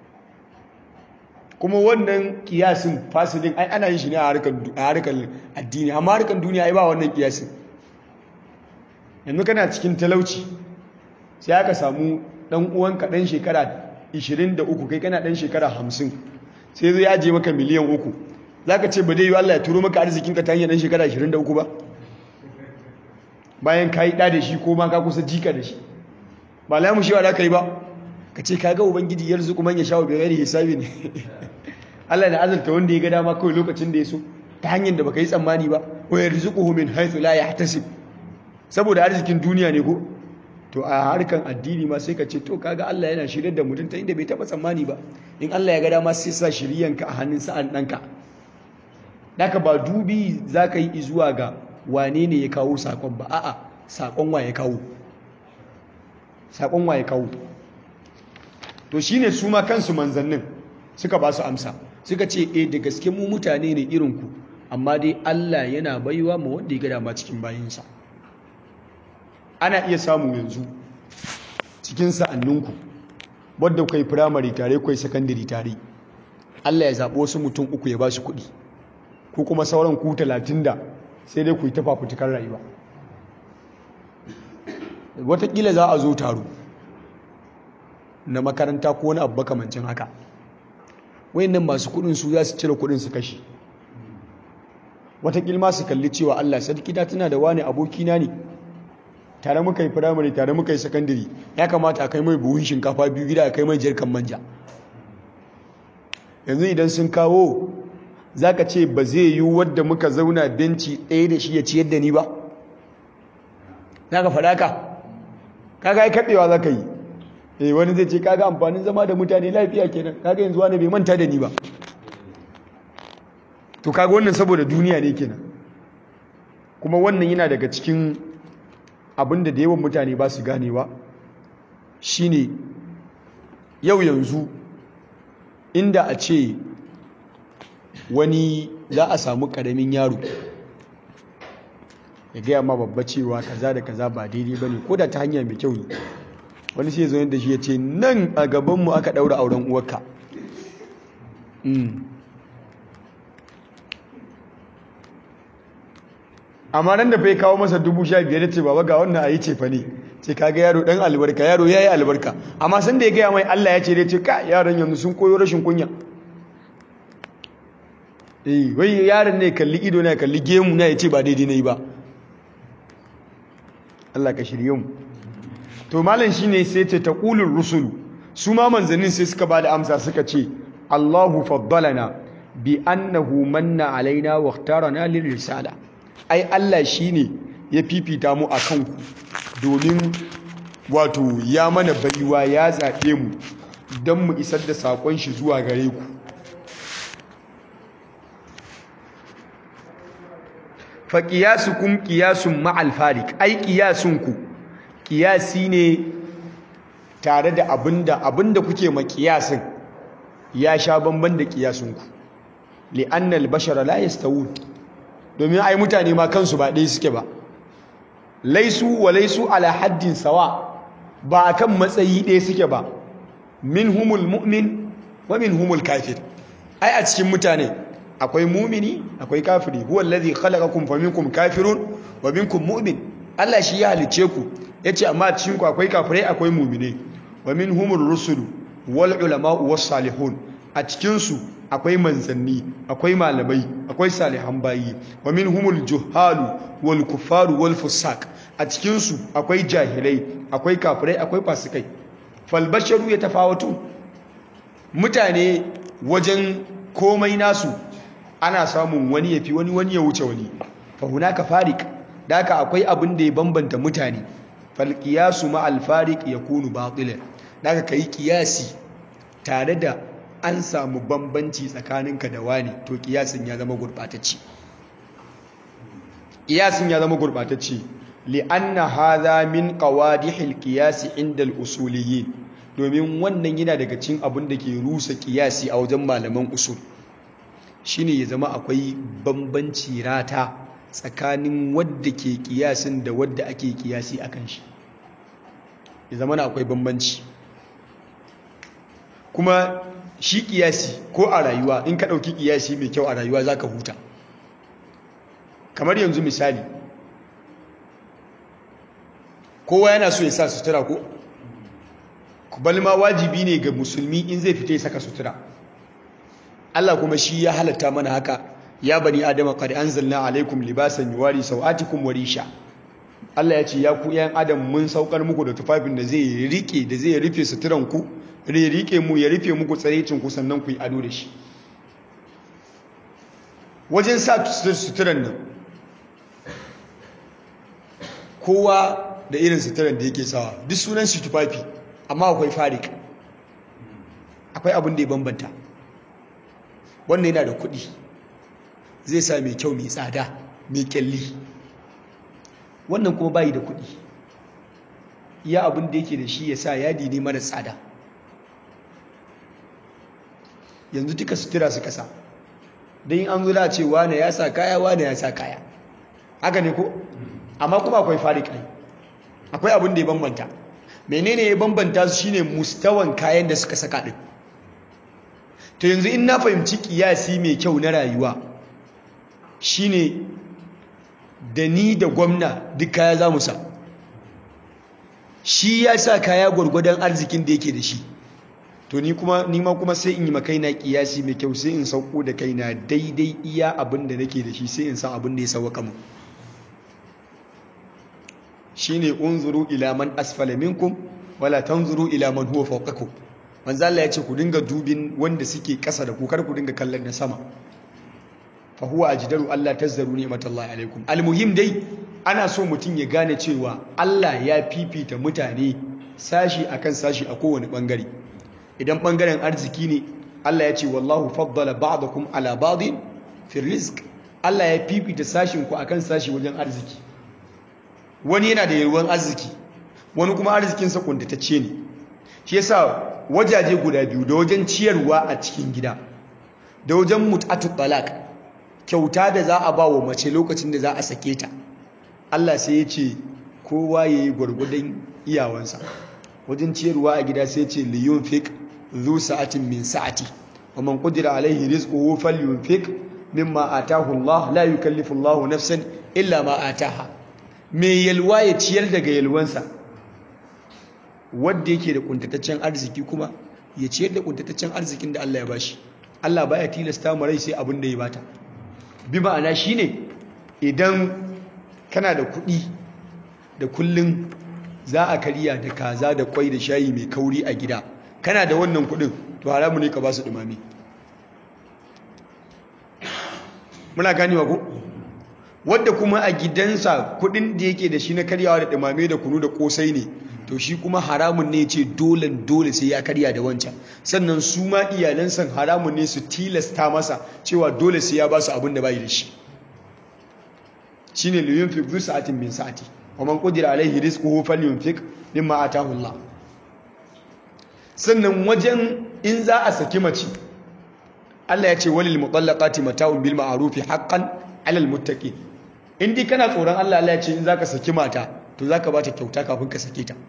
kuma wannan kiyasin fasilin ai ana yin shi ne a harkar addini amma harkar duniya ai ba wannan kiyasin yanzu kana cikin talauci sai aka samu dan uwanka dan shekara 23 kai kana dan shekara 50 sai zai aje maka miliyan uku zaka ce ba dai yi Allah ya turo maka arzikinka ta hanyar dan shekara 23 ba bayan ka yi ɗa da shi ko ma ka kusa jika da shi ba lamu shi wa da ka yi ba ka ce ka ga ubangiji yanzu kuma ya sha wa bigari hisabi ne Allah da azalta wanda ya ga dama kawai lokacin da ya so ta hanyar da baka yi tsammani ba wa yarzuquhu min haythu la yahtasib saboda arzikin duniya ne ko to a harkan addini ma sai ka ce to kaga Allah yana shirye da mutum ta inda bai taba tsammani ba in Allah ya ga dama sai sa shiriyanka a hannun sa'an ɗanka daka ba dubi zaka yi zuwa ga wane ne ya kawo sakon ba a'a sakon wa ya kawo sakon wa ya kawo to shine su ma kansu manzannin suka ba su amsa suka ce eh da gaske mu mutane ne irin ku amma dai Allah yana baiwa ma wanda ya ga dama cikin bayinsa ana iya samu yanzu cikin sa'anninku wadda kai firamare tare kai sakandare tare Allah ya zaɓi wasu mutum uku ya ba su kuɗi ko kuma sauran ku talatin da sai dai ku yi tafa fitukar rayuwa watakila za a zo taro na makaranta ko wani abu makamancin haka wayannan masu kudin su za su cire kudin su kashi watakila ma su kalli cewa Allah sarki da tana da wani abokina ne tare muka yi firamare tare muka yi sakandare ya kamata a kai mai buhun shinkafa biyu gida a kai mai jirkan manja yanzu idan sun kawo za ka ce ba zai yi wadda muka zauna benci ɗaya da shi ya ciyar da ni ba za ka faɗa ka kaga ya kaɗewa za ka yi eh wani zai ce kaga amfanin zama da mutane lafiya kenan kaga yanzu wani bai manta da ni ba to kaga wannan saboda duniya ne kenan kuma wannan yana daga cikin abin da da yawan mutane ba su ganewa shine yau yanzu inda a ce wani za a samu karamin yaro ya gaya ma babba cewa kaza da kaza ba daidai ba ne ko da ta hanya mai kyau ne wani sai zo da shi ya ce nan a gabanmu aka ɗaura auren uwarka amma nan da fai kawo masa dubu sha biyar da ce baba ga wannan a yi cefa ne ce kaga yaro ɗan albarka yaro ya yi albarka amma sun da ya gaya mai allah ya ce dai ce ka yaron yanzu sun koyo rashin kunya eh wai yaron ne kalli ido na kalli gemu na ya ce ba daidai na yi ba Allah ka shirye mu to malam shine sai ce taqulur rusulu su ma manzannin sai suka bada amsa suka ce Allahu faddalana bi annahu manna alaina wa ikhtarana lir risala ai Allah shine ya fifita mu akan ku domin wato ya mana baiwa ya zabe mu dan mu isar da sakon shi zuwa gare ku fa qiyasukum qiyasun ma'al farik ai qiyasunku qiyasi ne tare da abinda abinda kuke ma qiyasin ya sha bamban da qiyasunku li'anna al-bashara la yastawun domin ai mutane ma kansu ba ɗaya suke ba laisu wa laisu ala haddin sawa ba kan matsayi ɗaya suke ba minhumul mu'min wa minhumul kafir ai a cikin mutane akwai mumini akwai kafiri huwa allazi khalaqakum faminkum kafirun wa minkum mu'min Allah shi ya halice ku yace amma cikin ku akwai kafirai akwai mu'mine wa minhumur rusul wal ulama was salihun a cikin su akwai manzanni akwai malamai akwai salihan bayi wa minhumul juhalu wal kuffaru wal fusaq a cikin su akwai jahilai akwai kafirai akwai fasikai fal basharu yatafawatu mutane wajen komai nasu ana samun wani ya fi wani wani ya wuce wani fa hunaka farik da haka akwai abin da ya bambanta mutane fal qiyasu ma al fariq yakunu batilan daga kai qiyasi tare da an samu bambanci tsakaninka da wani to kiyasin ya zama gurbatacce kiyasin ya zama gurbatacce li'anna hadha min qawadihil qiyas inda al-usuliyyin domin wannan yana daga cikin abin da ke rusa kiyasi a wajen malaman usul shine ya zama akwai bambanci rata tsakanin wadda ke kiyasin da wadda ake kiyasi akan shi ya zama akwai bambanci kuma shi kiyasi ko a rayuwa in ka ɗauki kiyasi mai kyau a rayuwa za ka huta kamar yanzu misali kowa yana so ya sa sutura ko balma wajibi ne ga musulmi in zai fita ya saka sutura Allah kuma shi ya halatta mana haka ya bani adama qad anzalna alaikum libasan yuwari sawatikum wa risha Allah ya ce ya ku yan adam mun saukar muku da tufafin da zai rike da zai rufe suturan ku ya rike mu ya rufe muku tsarecin ku sannan ku yi ado da shi wajen sa suturan nan kowa da irin suturan da yake sawa duk sunan shi tufafi amma akwai farik akwai abin da ya bambanta wannan yana da kuɗi zai sa mai kyau mai tsada mai kyalli wannan kuma bayi da kuɗi iya abin da yake da shi ya sa yadi ne mara tsada yanzu duka sutura su kasa don yin an zula ce wane ya sa kaya wane ya sa kaya haka ne ko amma kuma akwai farik ne akwai abin da ya bambanta menene ya bambanta su shine mustawan kayan da suka saka din to yanzu in na fahimci kiyasi mai kyau na rayuwa shine da ni da gwamna duk kaya za mu sa shi ya sa kaya gwargwadon arzikin da yake da shi to ni kuma ni ma kuma sai in yi makaina kiyasi mai kyau sai in sauko da kaina daidai iya abin da nake da shi sai in san abin da ya sauka mu shine unzuru ila man asfala minkum wala tanzuru ila man huwa fawqakum manzo Allah ya ce ku dinga dubin wanda suke kasa da ku kar ku dinga kallon na sama fa huwa ajdaru Allah tazzaru ni'matallahi alaikum almuhim dai ana so mutum ya gane cewa Allah ya fifita mutane sashi akan sashi a kowane bangare idan bangaren arziki ne Allah ya ce wallahu faddala ba'dakum ala ba'din fi rizq Allah ya fifita sashin ku akan sashi wajen arziki wani yana da yalwan arziki wani kuma arzikinsa kuntatacce ne shi yasa wajaje guda biyu da wajen ciyarwa a cikin gida da wajen mut'atu talaq kyauta da za a ba wa mace lokacin da za a sake ta Allah sai ya ce kowa yayi gwargwadon iyawansa wajen ciyarwa a gida sai ya ce liyunfik zu sa'atin min sa'ati wa man qadira alaihi rizquhu falyunfik mimma atahu Allah la yukallifu Allah nafsan illa ma ataha mai yalwa ya ciyar daga yalwansa wadda yake da kuntataccen arziki kuma ya ciyar da kuntataccen arzikin da Allah ya bashi Allah baya tilasta mu rai sai abin da ya bata bi ma'ana shine idan kana da kuɗi da kullun za a kariya da kaza da kwai da shayi mai kauri a gida kana da wannan kuɗin to haramu ne ka ba su dumami muna ganewa ko wadda kuma a gidansa kudin da yake da shi na karyawa da dumame da kunu da kosai ne to shi kuma haramun ne ce dole dole sai ya karya da wancan sannan su ma iyalansa haramun ne su tilasta masa cewa dole sai ya ba su abin da bai da shi shine liyunfik zu sa'atin min sa'ati wa man qadira alaihi rizquhu falyunfik mimma atahu Allah sannan wajen in za a saki mace Allah ya ce walil mutallaqati mata'un bil ma'ruf haqqan 'alal muttaqin in dai kana tsoron Allah Allah ya ce in zaka saki mata to zaka bata kyauta kafin ka sake ta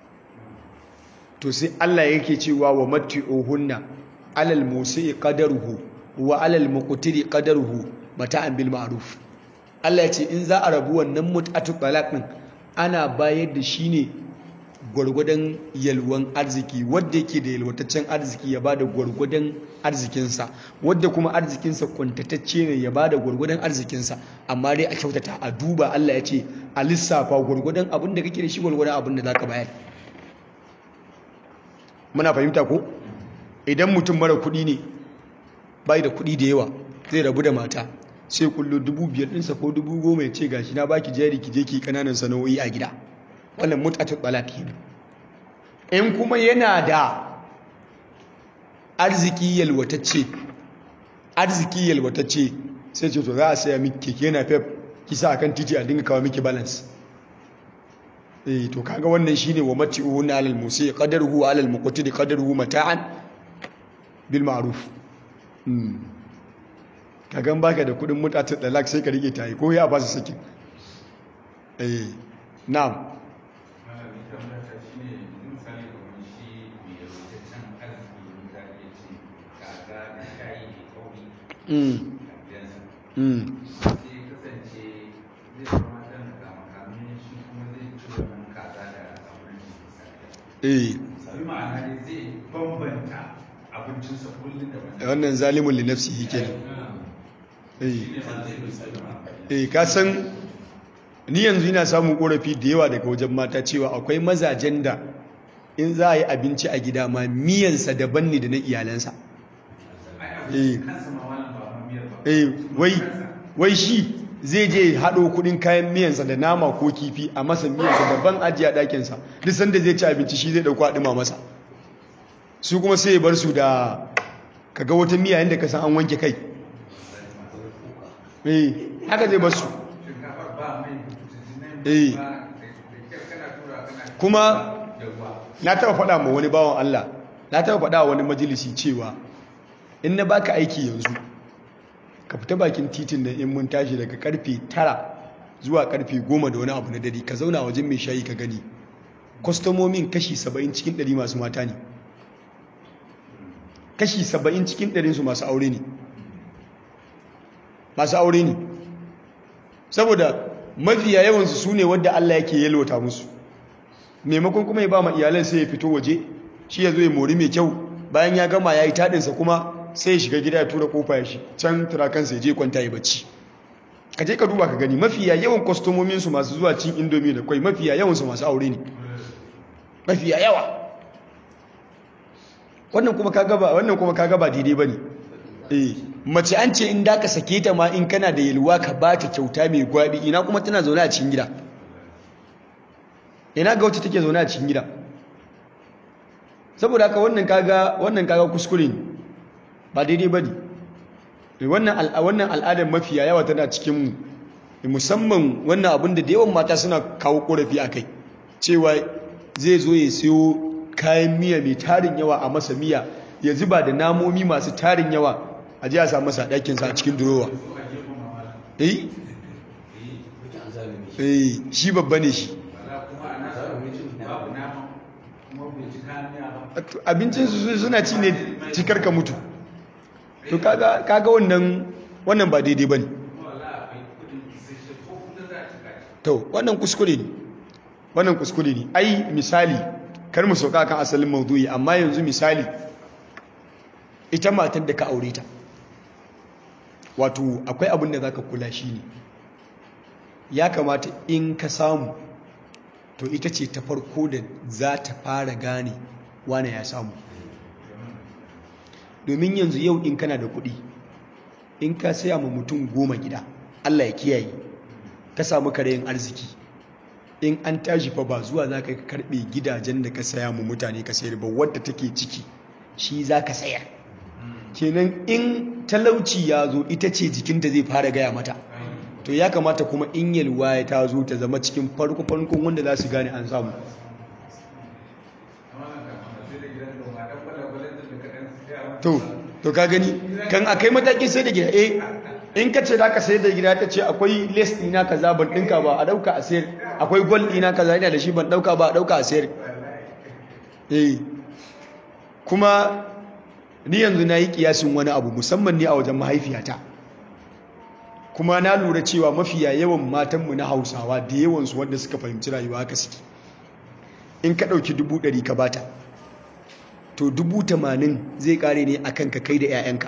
to sai Allah yake cewa wa matti'uhunna 'alal musi'i qadaruhu wa 'alal muqtiri qadaruhu mata'an bil ma'ruf Allah ya ce in za a rabu wannan mut'atu talaq din ana bayar da shi ne gwargwadon yalwan arziki wadda yake da yalwataccen arziki ya bada gwargwadon arzikinsa wadda kuma arzikinsa kwantatacce ne ya bada gwargwadon arzikinsa amma dai a kyautata a duba Allah ya ce a lissafa gwargwadon abin da kake da shi gwargwadon abin da zaka bayar muna fahimta ko idan mutum mara kuɗi ne bai da kuɗi da yawa zai rabu da mata sai kullu dubu biyar ɗinsa ko dubu goma ya ce gashi na baki jari ki je ki kananan sana'o'i a gida wannan mut'atu talaqi ne in kuma yana da arziki yalwatacce arziki yalwatacce sai ce to za a saya miki keke na pep kisa akan titi a dinga kawo miki balance eh to kaga wannan shine wa mati'u na alal musi qadaruhu alal muqtadi qadaruhu mata'an bil ma'ruf mm kagan baka da kudin mutatu dalak sai ka rike tayi ko ya ba su sakin eh na'am mm mm eh wannan zalimun li nafsihi kenan eh eh ka san ni yanzu ina samun korafi da yawa daga wajen mata cewa akwai mazajen da in za a yi abinci a gida ma miyansa daban ne da na iyalansa eh eh wai wai shi zai je haɗo kuɗin kayan miyansa da nama ko kifi a masa miyansa daban ajiya ɗakinsa duk sanda zai ci abinci shi zai ɗauko haɗima masa su kuma sai ya bar su da kaga wata miya yadda ka san an wanke kai eh haka zai bar su eh kuma na taɓa faɗa ma wani bawan Allah na taɓa faɗa wani majalisi cewa in na baka aiki yanzu ka fita bakin titin da in mun tashi daga karfe tara zuwa karfe goma da wani abu na dare ka zauna wajen mai shayi ka gani kwastomomin kashi saba'in cikin ɗari masu mata ne kashi saba'in cikin ɗarinsu masu aure ne masu aure ne saboda mafiya yawansu su ne wadda Allah yake yalwata musu maimakon kuma ya ba ma iyalan sai ya fito waje shi ya zo ya mori mai kyau bayan ya gama ya yi taɗinsa kuma sai ya shiga gida ya tura kofa ya shi can turakansa ya je kwanta ya bacci ka je ka duba ka gani mafiya yawan kwastomominsu masu zuwa cin indomi da kwai mafiya yawansu masu aure ne mafiya yawa wannan kuma ka gaba wannan kuma ka gaba daidai bane eh mace an ce in da ka sake ta ma in kana da yalwa ka ba ta kyauta mai gwabi ina kuma tana zaune a cikin gida ina ga wacce take zaune a cikin gida saboda haka wannan kaga wannan kaga kuskure ne ba daidai bane wannan wannan al'adar mafiya yawa tana cikin mu musamman wannan abin da yawan mata suna kawo korafi akai cewa zai zo ya siyo kayan miya mai tarin yawa a masa miya ya zuba da namomi masu tarin yawa a ji a sa masa ɗakinsa a cikin durowa eh eh shi babba ne shi abincinsu suna ci ne cikar ka mutu to kaga wannan wannan ba daidai ba ne to wannan kuskure ne wannan kuskure ne ai misali kar mu sauka kan asalin maudu'i amma yanzu misali ita matar da ka aure ta wato akwai abin da zaka kula shi ne ya kamata in ka samu to ita ce ta farko da za ta fara gane wane ya samu domin yanzu yau in kana da kuɗi in ka saya ma mutum goma gida Allah ya kiyaye ka samu karayin arziki in an tashi fa ba zuwa za ka karɓe gidajen da ka saya mu mutane ka sayar ba wadda take ciki shi za ka sayar kenan in talauci ya zo ita ce jikinta zai fara gaya mata to ya kamata kuma in yalwa ya ta zo ta zama cikin farko farkon wanda za su gane an samu to to ka gani kan akai matakin sai da gida eh in ka ce za ka sayar da gida ta ce akwai les ɗina kaza ban ɗinka ba a ɗauka a sayar akwai gwal ɗina kaza yana da shi ban ɗauka ba a ɗauka a sayar eh kuma ni yanzu na yi kiyasin wani abu musamman ne a wajen mahaifiyata kuma na lura cewa mafiya yawan matanmu na hausawa da yawansu wanda suka fahimci rayuwa haka suke in ka ɗauki dubu ɗari ka bata to dubu tamanin zai ƙare ne a kanka kai da 'ya'yanka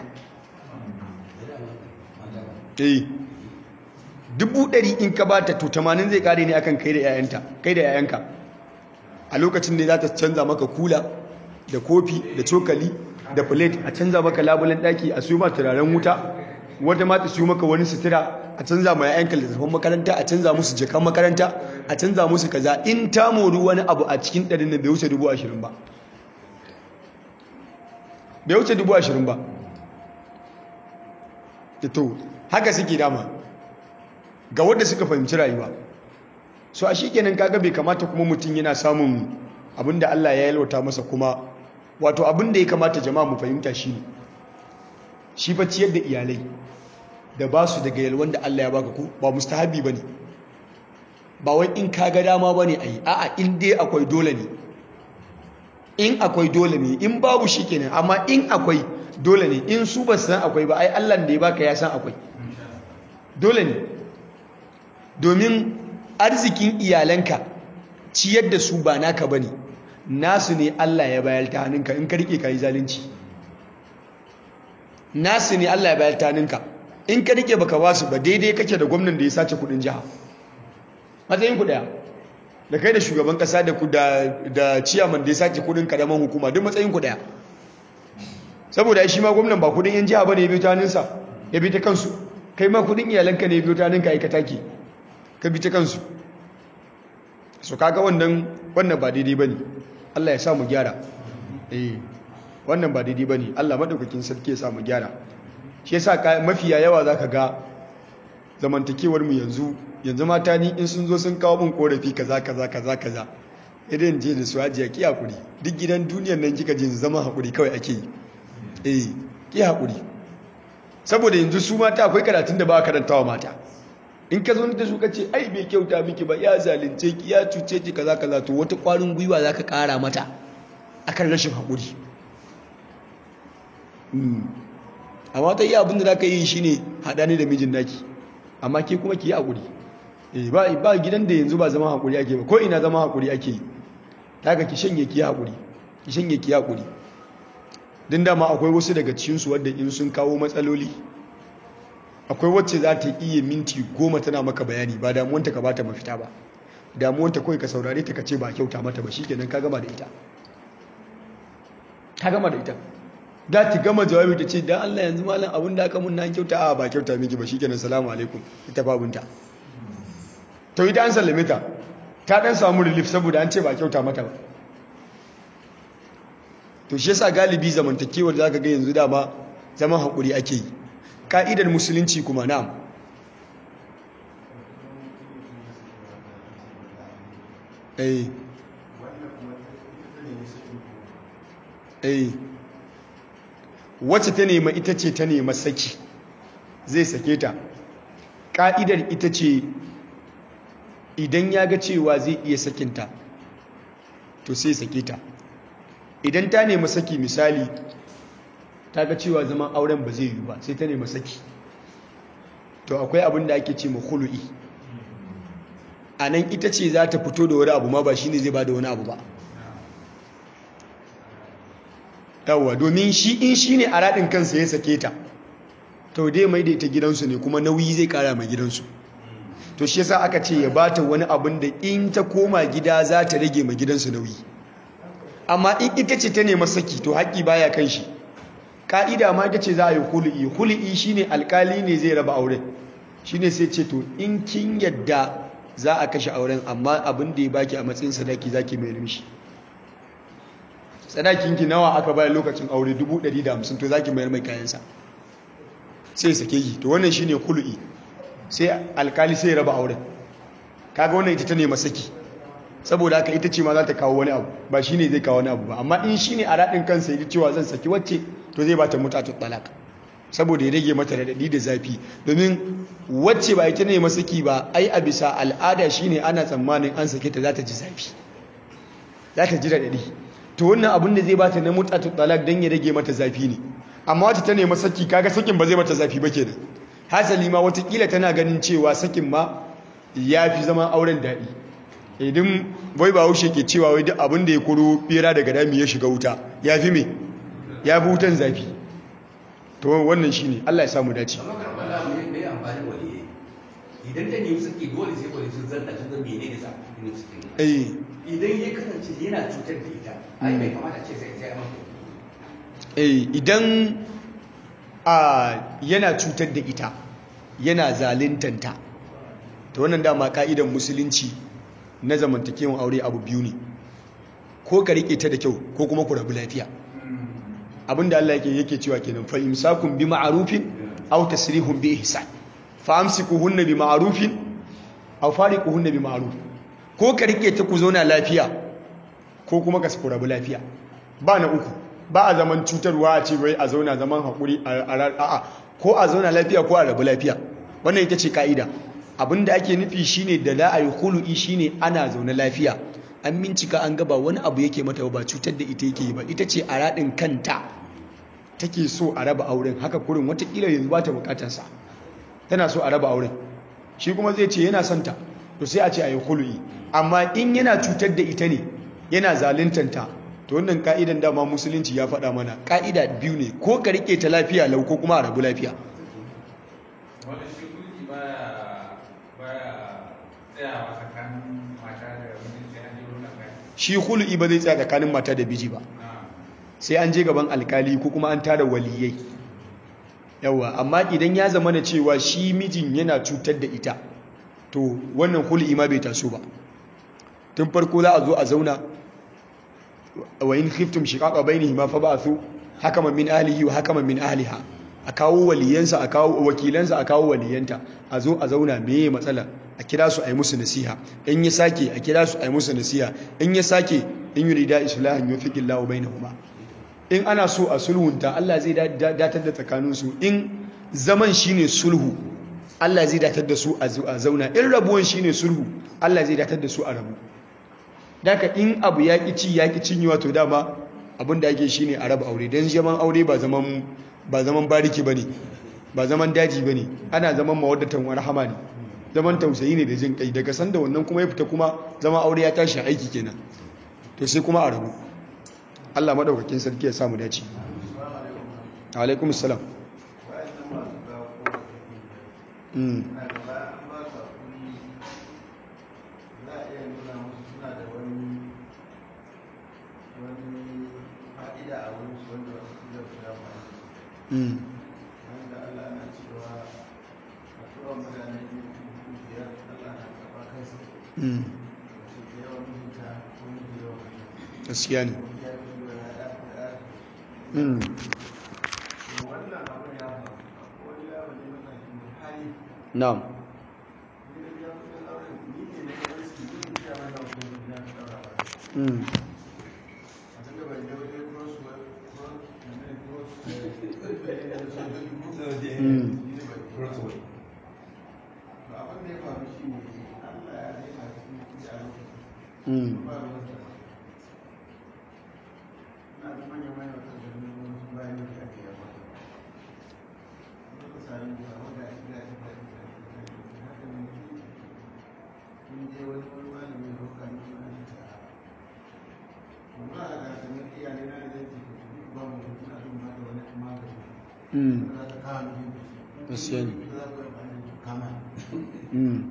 eh dubu ɗari in ka bata to tamanin zai ƙare ne akan kai da 'ya'yanka a lokacin ne za ta canza maka kula da kofi da cokali da plate a canza maka labulen daki a su ma turaren wuta wata ma ta siyo maka wani sutura a canza ma yayanka littattafan makaranta a canza musu jakan makaranta a canza musu kaza in ta mori wani abu a cikin ɗarin nan bai wuce dubu ashirin ba bai wuce dubu ashirin ba to haka suke dama ga wadda suka fahimci rayuwa so a kenan kaga bai kamata kuma mutum yana samun abinda Allah ya yalwata masa kuma wato abinda ya kamata jama'a mu fahimta shi ne shi fa ciyar da iyalai da ba su daga yalwan da Allah ya baka ku ba mustahabi bane ba wai in kaga dama bane ayi a'a in dai akwai dole ne in akwai dole ne in babu shi kenan amma in akwai dole ne in su ba san akwai ba ai Allah da ya baka ya san akwai dole ne domin arzikin iyalanka ciyar da su ba naka bane nasu ne Allah ya bayar ta hannunka in ka rike kai zalunci nasu ne Allah ya bayar ta hannunka in ka rike baka ba su ba daidai kake da gwamnan da ya sace kudin jiha matsayin ku daya da kai da shugaban kasa da ku da da ciyaman da ya sace kudin karaman hukuma duk matsayin ku daya saboda shi ma gwamnan ba kudin yan jiha bane ya biyo ta hannunsa ya bi ta kansu kai ma kudin iyalanka ne ya biyo ta hannunka ai ka take ka bi ta kansu so kaga wannan wannan ba daidai bane Allah ya sa mu gyara eh wannan ba daidai bane Allah madaukakin sarki ya sa mu gyara shi yasa mafiya yawa zaka ga zamantakewar mu yanzu yanzu mata ni in sun zo sun kawo min korafi kaza kaza kaza kaza idan je da su hajiya ki hakuri duk gidan duniyar nan kika je zama hakuri kawai ake yi eh ki hakuri saboda yanzu su mata akwai karatun da ba a karantawa mata in ka zo da su ka ce ai bai kyauta miki ba ya zalunce ki ya cuce ki kaza kaza to wata kwarin gwiwa zaka kara mata akan rashin hakuri amma ta yi abin da zaka yi shine hada ne da mijin naki amma ke kuma ki yi hakuri eh ba ba gidan da yanzu ba zama hakuri ake ba ko ina zama hakuri ake yi daga ki shanye ki hakuri ki shanye ki hakuri din dama akwai wasu daga cikin su wanda in sun kawo matsaloli akwai wacce za ta iya minti goma tana maka bayani ba damuwanta ka bata mafita ba damuwanta kawai ka saurare ta ka ce ba kyauta mata ba shikenan ka gama da ita ka gama da ita da ta gama jawabi ta ce dan Allah yanzu malam abin da aka mun na kyauta a ba kyauta miki ba shikenan salamu alaikum ita babunta to ita an sallame ta ta dan samu relief saboda an ce ba kyauta mata ba to shi yasa galibi zamantakewar zaka ga yanzu dama zaman hakuri ake yi ka'idar musulunci kuma na'am eh eh wacce ta nema ita ce ta nema saki zai sake ta ka'idar ita ce idan ya ga cewa zai iya sakinta to sai sake ta idan ta nema saki misali ta ga cewa zaman auren ba zai yi ba sai ta nema saki to akwai abin da ake ce ma khulu'i a nan ita ce za ta fito da wani abu ma ba shine zai ba da wani abu ba yawwa domin shi in shi ne a raɗin kansa ya sake ta to dai mai da ita gidansu ne kuma nauyi zai ƙara mai gidansu to shi yasa aka ce ya ba ta wani abin da in ta koma gida za ta rage mai gidansu nauyi amma in ita ce ta nema saki to haƙƙi baya kan shi ka'ida ma ita ce za a yi huli'i huli'i shine alkali ne zai raba auren shine sai ce to in kin yadda za a kashe auren amma abin da ya baki a matsayin sadaki zaki mai mishi sadakin ki nawa aka bayar lokacin aure 150 to zaki mayar mai kayansa sai sake yi to wannan shine huli'i sai alkali sai raba auren kaga wannan ita ta nema saki saboda haka ita ce ma za ta kawo wani abu ba shine zai kawo wani abu ba amma in shine a raɗin kansa ya cewa zan saki wacce to zai bata mutatu talak saboda ya rage mata radadi da zafi domin wacce ba ita ne masaki ba ai a bisa al'ada shine ana tsammanin an sake ta za ta ji zafi za ta ji radadi to wannan abin da zai bata na mutatu talak dan ya rage mata zafi ne amma wata ta ne masaki kaga sakin ba zai mata zafi ba kenan hasali ma watakila tana ganin cewa sakin ma ya fi zama auren daɗi idan bai ba haushe ke cewa wai duk abin da ya kuro bera daga dami ya shiga wuta ya fi me ya fi wutan zafi to wannan shi ne Allah ya samu dace idan ta nemi suke dole sai wani sun zanta sun zan mene ne sa nemi suke eh idan ya kasance yana cutar da ita ai bai kamata ce sai sai amma eh idan a yana cutar da ita yana zalintanta ta wannan dama ka'idan musulunci na zamantakewan aure abu biyu ne ko ka rike ta da kyau ko kuma ku rabu lafiya abinda Allah yake yake cewa kenan fa imsakun bi ma'rufin aw tasrihun bi ihsan fa amsikuhunna bi ma'rufin aw fariquhunna bi ma'ruf ko ka rike ta ku zauna lafiya ko kuma ka ku rabu lafiya ba na uku ba a zaman cutarwa a ce wai a zauna zaman hakuri a a'a ko a zauna lafiya ko a rabu lafiya wannan ita ce ka'ida abinda ake nufi shine da la ayi khulu'i shine ana zaune lafiya an mincika an gaba wani abu yake mata ba cutar da ita yake yi ba ita ce a raɗin kanta take so a raba auren haka kurin watakila yanzu ba ta bukatarsa tana so a raba auren shi kuma zai ce yana son ta to sai a ce a yi hulu'i amma in yana cutar da ita ne yana zaluntanta to wannan ka'idan dama musulunci ya faɗa mana ka'ida biyu ne ko ka rike ta lafiya lau ko kuma a rabu lafiya wanda shi kulki baya baya tsayawa tsakanin mata da mijinta ya je wurin kai shi hulu'i ba zai tsaya tsakanin mata da biji ba sai an je gaban alkali ko kuma an tara waliyai yawa amma idan ya zama na cewa shi mijin yana cutar da ita to wannan hul'i ma bai taso ba tun farko za a zo a zauna wa in khiftum shiqaqa bainihima fa ba'thu hakaman min ahlihi wa hakaman min ahliha a kawo waliyansa a kawo wakilansa a kawo waliyanta a zo a zauna meye matsala a kira su a yi musu nasiha in ya sake a kira su a yi musu nasiha in ya sake in yurida islahan yufiqillahu bainahuma in ana so a sulhunta Allah zai datar da tsakaninsu in zaman shine sulhu Allah zai datar da su a zauna in rabuwan shine sulhu Allah zai datar da su a rabu daga in abu ya ci ya cinye wato dama abin da ake shine a raba aure don zaman aure ba zaman ba zaman bariki bane ba zaman daji bane ana zaman mawaddatan warhama ne zaman tausayi ne da jin kai daga sanda wannan kuma ya fita kuma zama aure ya tashi aiki kenan to sai kuma a rabu Allah madaukakin sarki ya samu dace alaikum salam mm mm mm gaskiya ne mm na'am mm mm mm mm gaskiya ne mm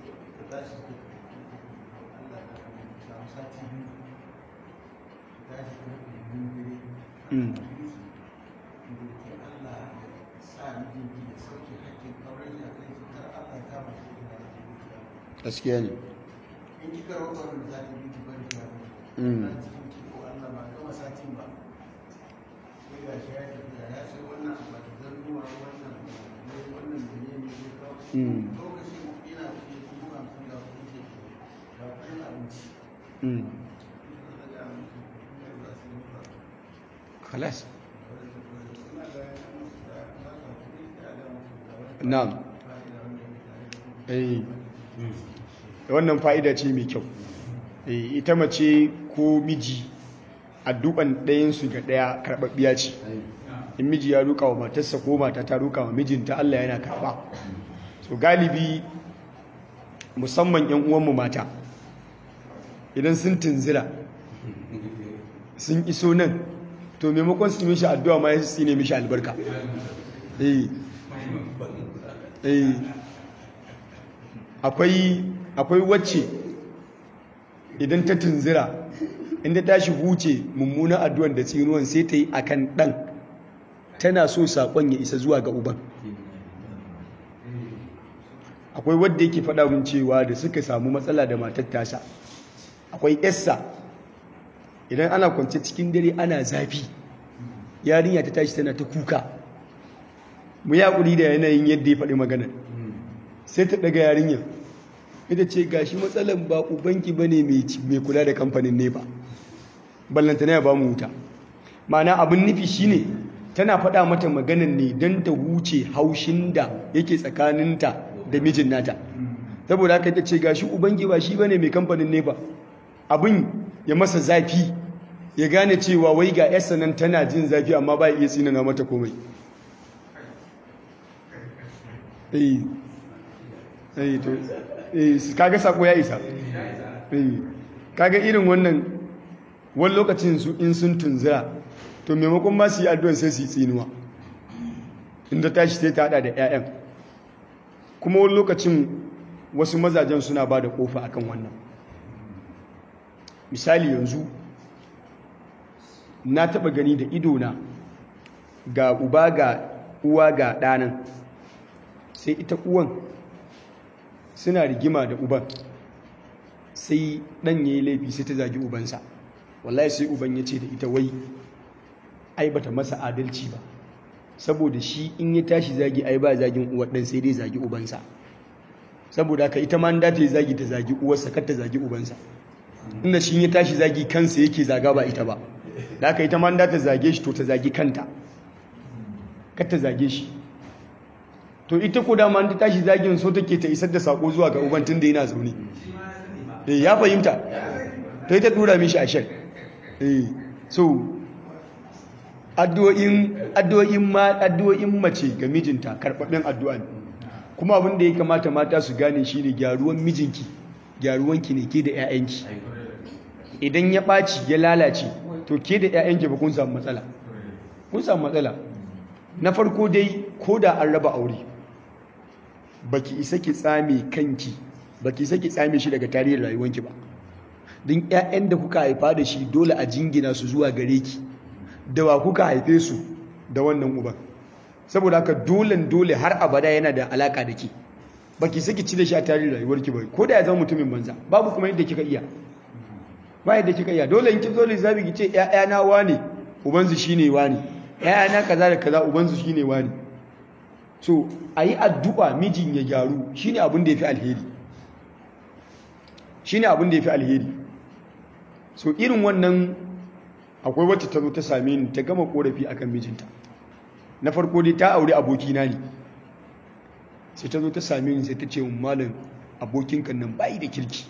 mm gaskiya ne in kika roƙa wanda za ta yi ki bari ta Mm. na cikin ki ko Allah ba gama satin ba sai ga shi ya tafiya ya sai wannan abu da zannuwa wannan ne wannan da ne ne zai kawo Mm. lokacin ina kuɗi dubu hamsin ga kuɗi ke ga kuɗin abinci mm ina da ga musu ina da su yi ba khalas suna ga ya musu da ba ka kuɗi da ga musu da wani na'am fa'ida wanda ya tare da kuɗi eh wannan fa'ida ce mai kyau Eh, ita mace ko miji addu'an ɗayansu ga ɗaya karɓaɓɓiya ce in miji ya ruka wa matarsa ko mata ta ruka wa mijinta Allah yana karɓa so galibi musamman 'yan uwanmu mata idan sun tunzira sun iso nan to maimakon su yi mishi addu'a ma ya su ne mishi albarka eh eh akwai akwai wacce idan ta tunzira inda tashi huce mummunan addu'an da tsinuwan sai ta yi akan dan tana so saƙon ya isa zuwa ga uban akwai wadda yake faɗa min cewa da suka samu matsala da matar tasa akwai yassa idan ana kwance cikin dare ana zafi yarinya ta tashi tana ta kuka mu ya ƙuri da yanayin yadda ya faɗi magana sai ta ɗaga yarinya ita ce gashi matsalan ba ubanki bane mai kula da kamfanin ne ba ballantana ya ba mu wuta ma'ana abin nufi shine tana faɗa mata maganan ne don ta wuce haushin da yake tsakaninta da mijin nata saboda haka ta ce gashi ubangi ba shi bane mai kamfanin ne ba abin ya masa zafi ya gane cewa wai ga yarsa nan tana jin zafi amma ba iya tsinana mata komai eh eh to eh kaga sako ya isa eh kaga irin wannan wani lokacin su in sun tunzira to maimakon ma su yi addu'ar sai su yi tsinuwa inda tashi sai ta hada da 'ya'yan kuma wani lokacin wasu mazajen suna ba da kofa akan wannan misali yanzu na taba gani da idona ga uba ga uwa ga ɗanan sai ita uwan suna rigima da uban sai ɗan ya yi laifi sai ta zagi ubansa wallahi sai uban ya ce da ita wai ai bata masa adalci ba saboda shi in ya tashi zagi ai ba zagin uwar ɗan sai dai zagi ubansa saboda haka ita ma da ta yi zagi ta zagi uwarsa kar ta zagi ubansa inda shi ya tashi zagi kansa yake zaga ba ita ba da haka ita ma da ta zage shi to ta zagi kanta kar ta zage shi to ita ko dama ta tashi zagin so take ta isar da sako zuwa ga uban tunda yana zaune eh ya fahimta to ita dura mishi a shan eh so addu'o'in addu'o'in ma addu'o'in mace ga mijinta karbabben addu'a ne kuma abin da ya kamata mata su gane shine gyaruwan mijinki gyaruwanki ne ke da 'ya'yanki idan ya ɓaci ya lalace to ke da 'ya'yanki ba kun samu matsala kun samu matsala na farko dai ko da an raba aure baki isa ki tsame kanki baki isa ki tsame shi daga tarihin rayuwanki ba don 'ya'yan da kuka haifa da shi dole a jingina su zuwa gare ki da wa kuka haife su da wannan uban saboda haka dolen dole har abada yana da alaka da ke baki saki ci da shi a tarihin rayuwarki ba ko da ya zama mutumin banza babu kuma yadda kika iya ba yadda kika iya dole in kin zo lissafi ki ce ƴaƴana wane ubansu shine wane ƴaƴana kaza da kaza ubansu shine wane so ayi addu'a mijin ya gyaru shine abin da yafi alheri shine abin da yafi alheri so irin wannan akwai wacce ta zo ta same ni ta gama korafi akan mijinta na farko dai ta aure abokina ne sai ta zo ta same ni sai ta ce malam abokinka nan bai da kirki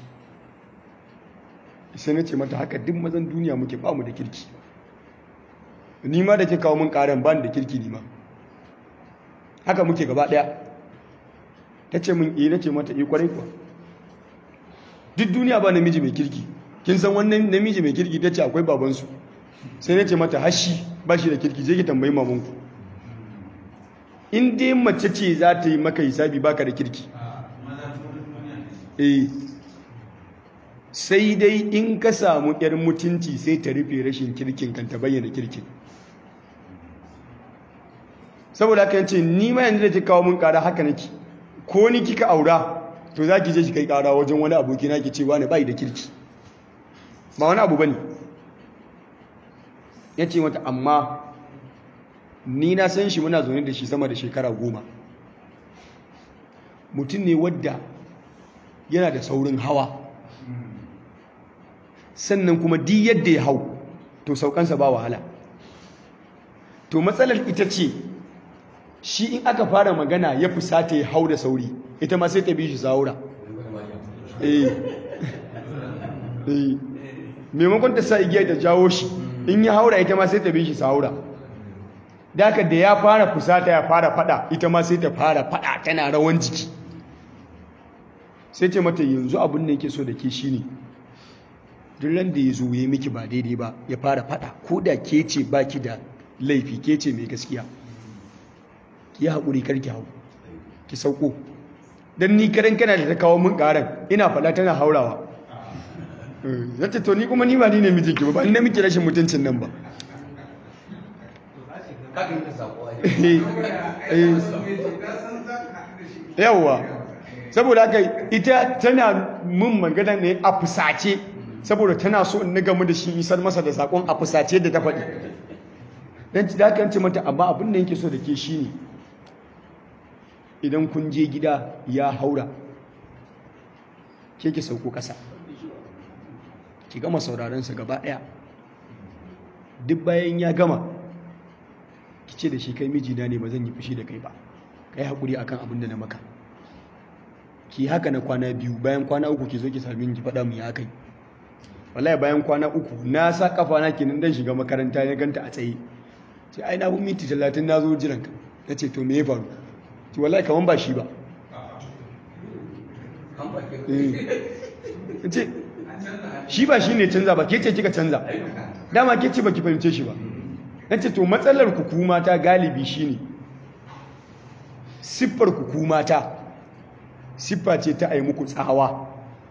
sai na ce mata haka duk mazan duniya muke ba mu da kirki ni ma da ke kawo min karan ba da kirki ni ma haka muke gaba daya ta ce min eh na ce mata eh kwarai kuwa duk duniya ba namiji mai kirki kin san wannan namiji mai kirki ta ce akwai babansu sai na ce mata hashi ba shi da kirki je ki tambayi mamanku in dai mace ce za ta yi maka hisabi baka da kirki eh sai dai in ka samu yar mutunci sai ta rufe rashin kirkin kan ta bayyana kirkin saboda haka yace ni ma yanzu da ki kawo mun kara haka nake ko ni kika aura to za ki je ki kai kara wajen wani aboki na ki ce wani bai da kirki ba wani abu bane yace mata amma ni na san shi muna zaune da shi sama da shekara goma mutum ne wadda yana da saurin hawa sannan kuma di yadda ya hau to saukansa ba wahala to matsalar ita ce shi in aka fara magana ya fusata ya hau da sauri ita ma sai ta bi shi saura eh eh maimakon ta sa igiyar ta jawo shi in ya haura ita ma sai ta bi shi saura Daka da ya fara fusata ya fara fada ita ma sai ta fara fada tana rawan jiki sai ce mata yanzu abin da yake so da ke shine duk ran da ya zo ya miki ba daidai ba ya fara fada ko da ke ce baki da laifi ke ce mai gaskiya ki haƙuri karki hau ki sauko don ni karen kana da ta kawo mun ƙaran ina fada tana haurawa zata to ni kuma ni ba ni ne mijinki ba ba ni na miki rashin mutuncin nan ba ka ga ta sako ai yawwa saboda haka ita tana mun magana ne a fusace saboda tana so in gamu da shi isar masa da sakon a fusace da ta faɗi dan ci da ce mata amma abin da yake so da ke shi ne idan kun je gida ya haura ke ki sauko ƙasa ki gama sauraron sa gaba ɗaya duk bayan ya gama ki ce da shi kai mijina ne ba zan yi fushi da kai ba kai haƙuri akan abin da na maka ki haka na kwana biyu bayan kwana uku ki zo ki sami ki faɗa mu ya kai wallahi bayan kwana uku na sa kafa na kenan dan shiga makaranta ya ganta a tsaye sai ai na bu minti 30 na zo jiran ka nace to me ya faru ki wallahi kaman ba shi ba ce shi ba shi ne canza ba ke ce kika canza dama ke ce ba ki fahimce shi ba nace to matsalar ku kuma ta galibi shine siffar ku kuma ta siffa ce ta ai muku tsawa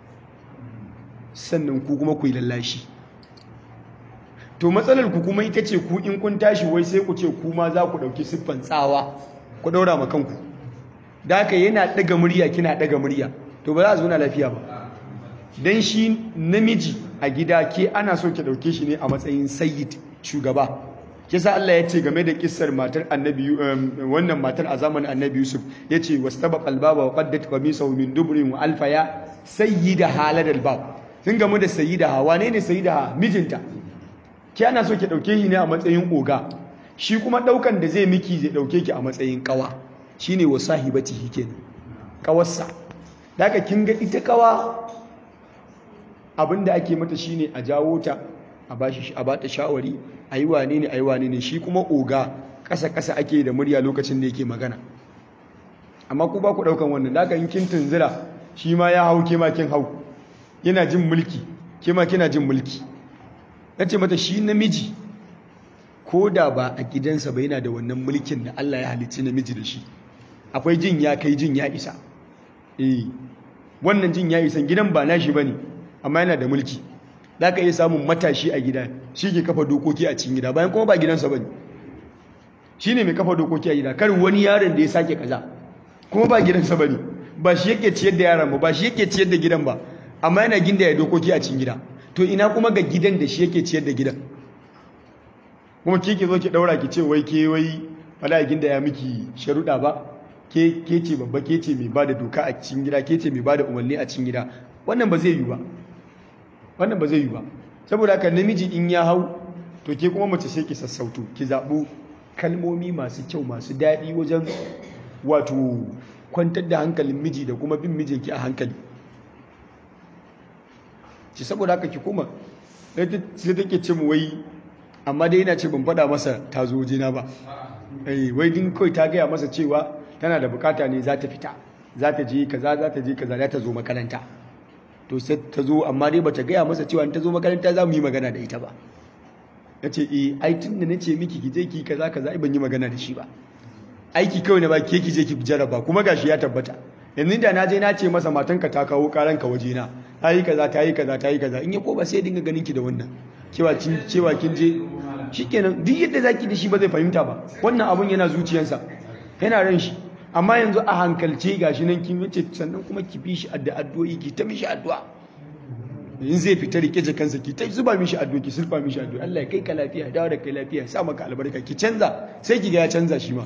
sannan ku kuma ku yi lallashi to matsalar ku kuma ita ce ku in kun tashi wai sai ku ce ku ma za ku ɗauki siffan tsawa ku ɗaura ma kanku da haka yana ɗaga murya kina ɗaga murya to ba za a zo na lafiya ba don shi namiji a gida ke ana so ki ɗauke shi ne a matsayin sayyid shugaba kisa Allah ya ce game da kissar matar annabi wannan matar a zamanin annabi Yusuf ya ce wastabaq albaba wa qaddat qamisahu min dubrin wa alfaya sayyida haladal bab sun gamu da sayyida wane ne sayyida mijinta ki ana so ki dauke shi ne a matsayin oga shi kuma daukan da zai miki zai dauke ki a matsayin kawa shine wa sahibatihi kenan kawarsa daga kin ga ita kawa abinda ake mata shine a jawo ta a bashi a bata shawari ayi wane ne ayi wane ne shi kuma oga kasa kasa ake da murya lokacin da yake magana amma ku ba ku daukan wannan daga in kin tunzira shi ma ya hau ke ma kin hau yana jin mulki ke ma kina jin mulki nace mata shi namiji ko da ba a gidansa ba yana da wannan mulkin da Allah ya halicci namiji da shi akwai jin ya kai jin ya isa eh wannan jin ya isa gidan ba nashi bane amma yana da mulki za ka iya samun matashi a gida shi ke kafa dokoki a cikin gida bayan kuma ba gidansa ba ne shi ne mai kafa dokoki a gida kar wani yaron da ya sake kaza kuma ba gidansa ba ne ba shi yake ciyar da yaron ba ba shi yake ciyar da gidan ba amma yana ginda ya dokoki a cikin gida to ina kuma ga gidan da shi yake ciyar da gidan kuma ke ke zo ki daura ki ce wai ke wai fada ginda ya miki sharuɗa ba ke ke ce babba ke ce mai bada doka a cikin gida ke ce mai bada umarni a cikin gida wannan ba zai yi ba wannan ba zai yi ba saboda haka namiji in ya hau to ke kuma mace sai ki sassauto ki zaɓo kalmomi masu kyau masu daɗi wajen wato kwantar da hankalin miji da kuma bin mijinki a hankali ci saboda haka ki kuma sai take ce mu wai amma dai yana ce ban faɗa masa ta zo jina ba wai din kawai ta gaya masa cewa tana da bukata ne za ta fita za ta je kaza za ta je kaza za ta zo makaranta to sai ta zo amma dai bata gaya masa cewa ta zo makaranta za mu yi magana da ita ba ya ce eh ai tun da na ce miki ki je ki kaza kaza ban yi magana da shi ba aiki kawai na ba ke ki je ki jaraba kuma gashi ya tabbata yanzu da na je na ce masa matanka ta kawo karanka waje na ta yi kaza ta yi kaza ta yi kaza in ya ko ba sai dinga ganin ki da wannan cewa kin cewa kin je shikenan duk yadda zaki da shi ba zai fahimta ba wannan abun yana zuciyarsa yana ran shi amma yanzu a hankalce gashi nan kin yace sannan kuma ki bi shi addu'o'i ki ta mishi addu'a in zai fita rike kansa ki ta zuba mishi addu'a ki sulfa mishi addu'a Allah ya kai ka lafiya ya dawo da kai lafiya ya sa maka albarka ki canza sai ki ga ya canza shi ma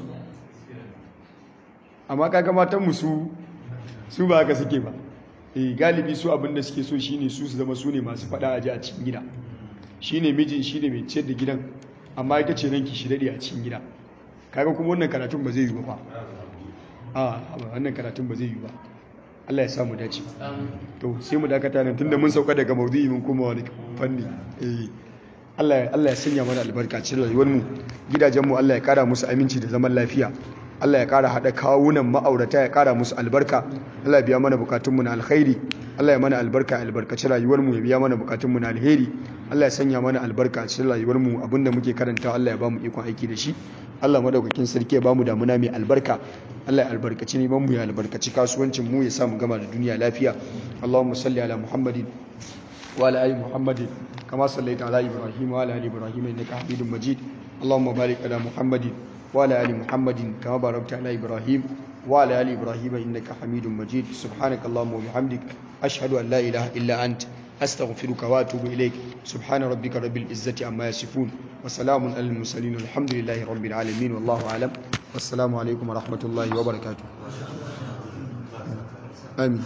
amma kaga matan mu su su ba haka suke ba eh galibi su abinda suke so shine su su zama su ne masu fada aje a cikin gida shine mijin shine mai ciyar da gidan amma ita ce ranki shi dade a cikin gida kaga kuma wannan karatun ba zai yi ba a wannan karatun ba zai yi ba Allah ya sa mu dace to sai mu dakata nan tunda mun sauka daga maudu'i mun kuma wani fanni eh Allah Allah ya sanya mana albarka cikin rayuwar mu gidajen mu Allah ya kara musu aminci da zaman lafiya Allah ya kara hada kawunan ma'aurata ya kara musu albarka Allah ya biya mana bukatun mu na alkhairi Allah ya mana albarka albarkaci rayuwar mu ya biya mana bukatun mu na alheri Allah ya sanya mana albarka cikin rayuwar mu abinda muke karanta Allah ya ba mu ikon aiki da shi Allah madaukakin sarki ya ba mu damuna mai albarka Allah ya albarkaci neman mu ya albarkaci kasuwancin mu ya sa mu gama da duniya lafiya Allahumma salli ala Muhammadin وعلى آل محمد كما صليت على إبراهيم وعلى آل إبراهيم إنك حميد مجيد اللهم بارك على محمد وعلى آل محمد كما باركت على إبراهيم وعلى آل إبراهيم إنك حميد مجيد سبحانك اللهم وبحمدك أشهد أن لا إله إلا أنت أستغفرك وأتوب إليك سبحان ربك رب العزة عما يصفون وسلام على المرسلين والحمد لله رب العالمين والله أعلم والسلام عليكم ورحمة الله وبركاته آمين